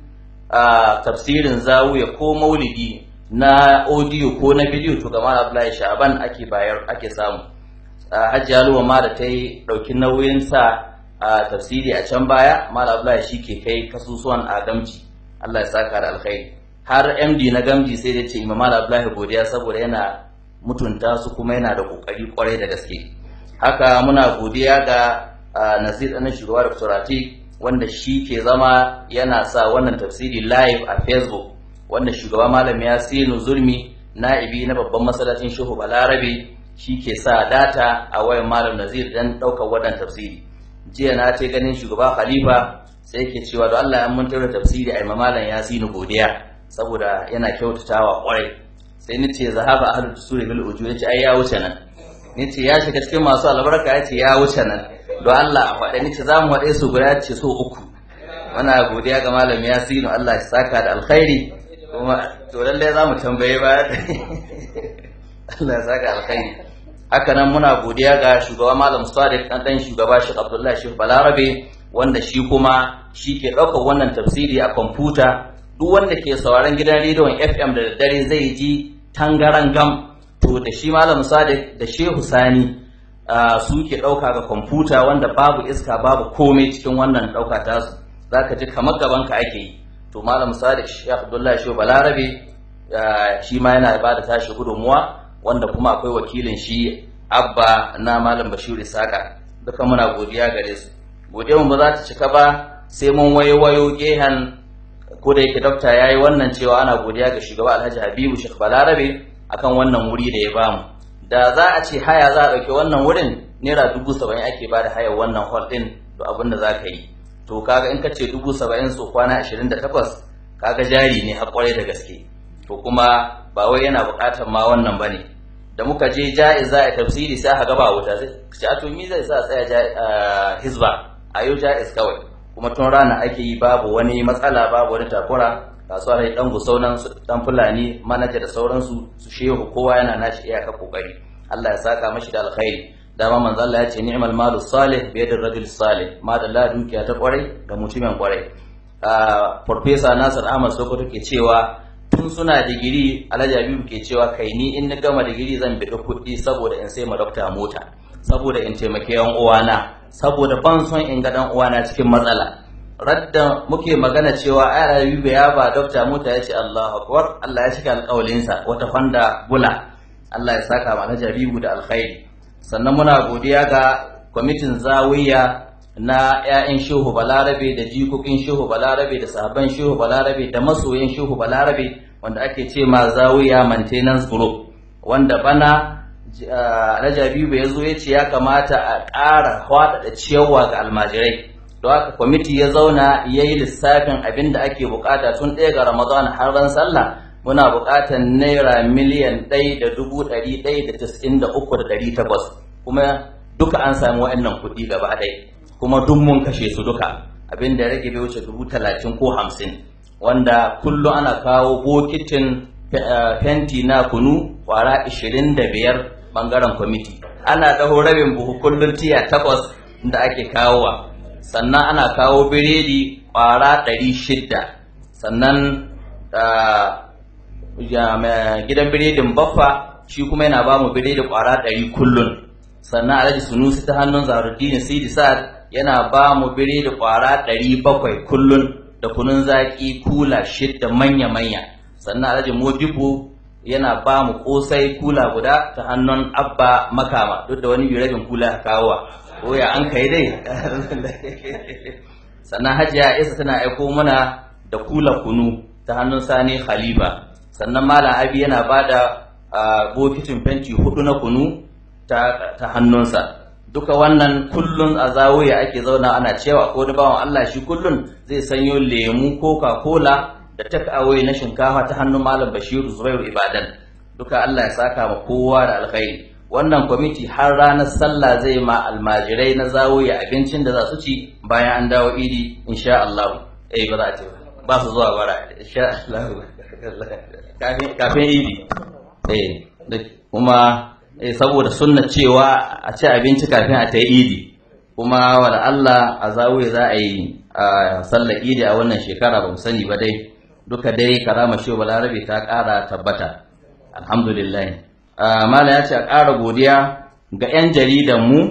tafsirin zawuya ko maulidi na audio ko na bidiyo to ga malam abdullahi shaban ake bayar ake samu hajji aluwa ma da ta yi ɗauki nauyin sa a tafsiri a can baya mala abdullahi shi ke kai kasusuwan a gamji allah ya saka da alkhairi har md na gamji sai da ce imam mala abdullahi godiya saboda yana mutunta su kuma yana da kokari kwarai da gaske haka muna godiya ga nasir ɗanin shugaba da turati wanda shi ke zama yana sa wannan tafsiri live a facebook wanda shugaba malam ya sinu zulmi na'ibi na babban masallacin shehu balarabe shi ke sa data a wayan malam nazir dan ɗaukar wannan tafsiri jiya na ce ganin shugaba khalifa sai ke cewa da Allah ya mun taura tafsiri a malam ya sinu godiya saboda yana kyautatawa kwarai sai ni ce zahaba ahlu tusuri bil ujur ce ai ya wuce nan ni ce ya shiga cikin masu albarka ya ce ya wuce nan don Allah a faɗa ni ce za mu haɗe su guda ce so uku muna godiya ga malam ya sinu Allah ya saka da alkhairi kuma to lallai za mu tambaye ba Allah ya saka alkhairi haka nan muna godiya ga shugaba malam Sadiq dan dan shugaba Sheikh Abdullahi Sheikh Balarabe wanda shi kuma shi ke ɗaukar wannan tafsiri a kwamfuta duk wanda ke sauraron gidan rediyon FM da daddare zai ji tangaran gam to da shi malam Sadiq da Shehu Sani su ke ɗauka ga kwamfuta wanda babu iska babu komai cikin wannan ɗauka tasu zaka ji kamar gaban ka ake yi to malam Sadiq Sheikh Abdullahi Shehu Balarabe shi ma yana ba da tashi gudunmuwa wanda kuma akwai wakilin shi abba na malam bashir isaka duka muna godiya gare su godiya mu ba za ta cika ba sai mun wayo wayo gehen ko da yake dokta yayi wannan cewa ana godiya ga shugaba alhaji habibu shek balarabe akan wannan wuri da ya bamu da za a ce haya za a ɗauki wannan wurin naira dubu saba'in ake ba da hayar wannan hall ɗin da abin da za ka yi to kaga in ka ce dubu saba'in so kwana ashirin da takwas kaga jari ne har kwarai da gaske to kuma ba wai yana buƙatar ma wannan ba ne da muka je ja'iza a tafsiri sai aka gaba wuta sai ce a to mi zai sa tsaya hizba a yau ja'iz kawai kuma tun rana ake yi babu wani matsala babu wani takura kasuwar ya dan gusaunan su dan fulani manaja da sauransu su shehu kowa yana nashi iyaka kokari Allah ya saka mashi da alkhairi dama manzo Allah ya ce ni'mal malu salih bi yadir rajul salih ma da la dukiya ta kwarai ga mutumin kwarai Professor Nasir Ahmad Sokoto ke cewa tun suna digiri Alhaji Habibu ke cewa kai ni in na gama digiri zan bi kuɗi saboda in sai ma dokta mota saboda in taimake yan uwana saboda ban son in ga dan uwana cikin matsala radda muke magana cewa ai Habibu ya ba dokta mota ya ce Allahu akbar Allah ya cika alƙawalinsa wata fanda bula Allah ya saka ma Alhaji Habibu da alkhairi sannan muna godiya ga kwamitin zawiya na 'ya'yan shehu balarabe da jikokin shehu balarabe da sahabban shehu balarabe da masoyan shehu balarabe wanda ake ce ma zawiya maintenance group wanda bana alhaji habibu ya zo ya ce ya kamata a ƙara faɗaɗa ciyarwa ga almajirai don haka kwamiti ya zauna ya yi lissafin abin da ake bukata tun ɗaya ga ramadan har ran sallah muna buƙatar naira miliyan ɗaya da dubu ɗari ɗaya da tis'in da uku da ɗari takwas kuma duka an sami wa'annan kuɗi gaba ɗaya kuma duk mun kashe su duka abin da rage bai wuce dubu talatin ko hamsin wanda kullum ana kawo bokitin fenti na kunu kwara ishirin da biyar bangaren kwamiti ana ɗaho rabin buhu kullum tiya takwas da ake kawowa sannan ana kawo biredi kwara ɗari shidda sannan gidan biredin baffa shi kuma yana ba mu biredi kwara ɗari kullum sannan alhaji sunusi ta hannun zaruddin sidi sa'ad yana ba mu biredi kwara ɗari bakwai kullum da kunun zaƙi kula shidda manya-manya sannan alhaji modibo yana ba mu ƙosai kula guda ta hannun abba makama duk da wani rabin kula kawowa ko ya an kai dai sannan hajiya isa tana aiko mana da kula kunu ta hannun sani khalifa sannan malam abi yana ba da bokitin fenti hudu na kunu ta hannunsa duka wannan kullun a zawiya ake zauna ana cewa ko da bawan Allah shi kullun zai sanyo lemu coca cola da take away na shinkafa ta hannun malam Bashiru Zubairu Ibadan duka Allah ya saka ma kowa da alkhairi wannan kwamiti har ranar sallah zai ma almajirai na zawiya abincin da za su ci bayan an dawo idi insha Allah eh ba za a ce ba su zuwa bara insha Allah kafin idi eh kuma saboda sunna cewa a ci abinci kafin a ta yi idi kuma wala Allah a zawiya za a yi a sallar idi a wannan shekara ba mu sani ba dai duka dai karama shi balarabe ta ƙara tabbata alhamdulillah mala ya ce a ƙara godiya ga 'yan jaridan mu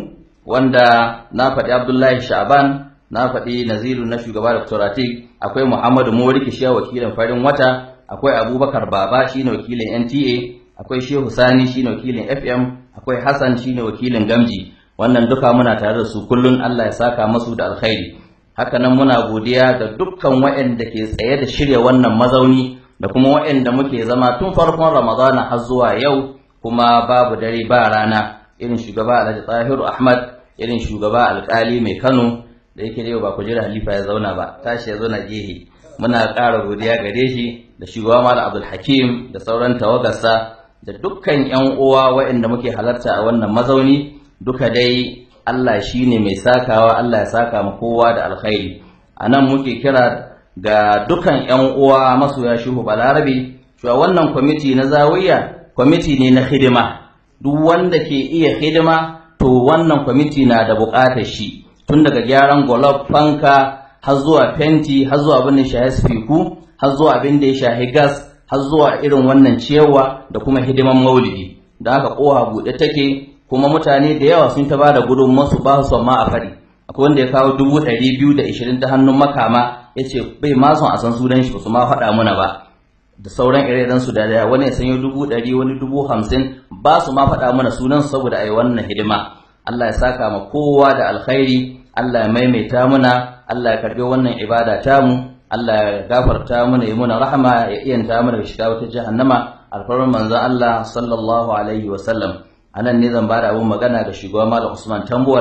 wanda na faɗi abdullahi sha'ban na faɗi naziru na shugaba da turatik akwai muhammadu moriki shi wakilin farin wata akwai abubakar baba shine wakilin nta akwai shehu sani shine wakilin fm akwai hassan shine wakilin gamji wannan duka muna tare da su kullun allah ya saka masu da alkhairi hakanan muna godiya ga dukkan waɗanda ke tsaye da shirya wannan mazauni da kuma waɗanda muke zama tun farkon ramadana har zuwa yau kuma babu dare ba rana irin shugaba alhaji tahiru ahmad irin shugaba alkali mai kano da yake da yau ba kujera halifa ya zauna ba tashi ya zauna gehe muna ƙara godiya gare shi da shugaba malam abdul hakim da sauran tawagarsa da dukkan yan uwa waɗanda muke halarta a wannan mazauni duka dai Allah shi ne mai sakawa Allah ya saka ma kowa da alkhairi a nan muke kira ga dukan yan uwa masoya shuhu balarabe cewa wannan kwamiti na zawiya kwamiti ne na hidima duk wanda ke iya hidima to wannan kwamiti na da buƙatar shi tun daga gyaran golof fanka har zuwa fenti har zuwa abin da shahi spiku har zuwa abin da ya shahi gas har zuwa irin wannan ciyawa da kuma hidiman maulidi da haka kowa buɗe take kuma mutane da yawa sun ta bada gudunmuwarsu ba su ma a fari akwai wanda ya kawo dubu ɗari biyu da ishirin ta hannun makama ya ce bai ma son a san sunan shi ba su ma faɗa mana ba da sauran ire su da daya wani ya sanyo dubu ɗari wani dubu hamsin ba su ma faɗa mana sunan su saboda a yi wannan hidima Allah ya saka ma kowa da alkhairi Allah ya maimaita muna Allah ya karɓi wannan ibada tamu Allah ya gafarta mana ya muna rahama ya iyanta mana da shiga wata jahannama alfarman manzon Allah sallallahu alaihi wa sallam anan ne zan bada abun magana ga shugaba Malam Usman Tambuwal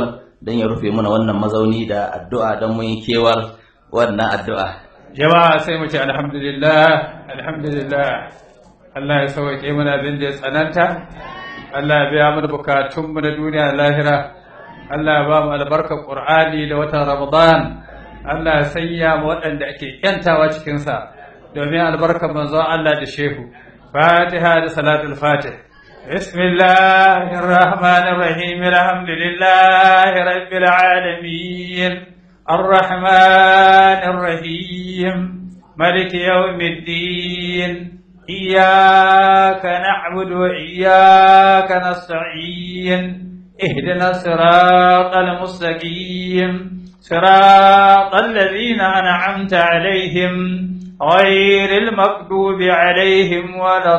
don ya rufe mana wannan mazauni da addu'a don mun yi kewar wannan addu'a jama'a sai mu ce alhamdulillah alhamdulillah Allah ya sauke mana abin da ya tsananta Allah ya biya mana bukatun mu na duniya da lahira Allah ya ba mu albarkar Qur'ani da watan Ramadan Allah ya sanya mu waɗanda ake yantawa cikin sa domin albarkar manzon Allah da shehu Fatiha da salatul Fatih بسم الله الرحمن الرحيم الحمد لله رب العالمين الرحمن الرحيم ملك يوم الدين إياك نعبد وإياك نستعين اهدنا الصراط المستقيم صراط الذين أنعمت عليهم غير المغضوب عليهم ولا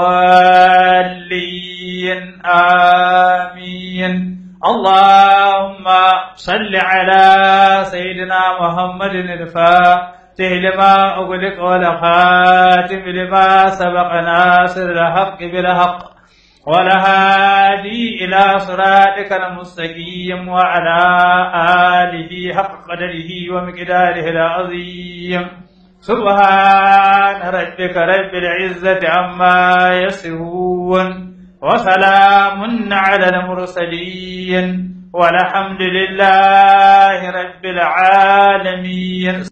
الضالين آمين اللهم صل على سيدنا محمد الفاتح لما أغلق والخاتم لما سبق ناصر الحق بالحق والهادي إلى صراطك المستقيم وعلى آله حق قدره ومقداره العظيم سبحان ربك رب العزة عما يصفون وسلام على المرسلين والحمد لله رب العالمين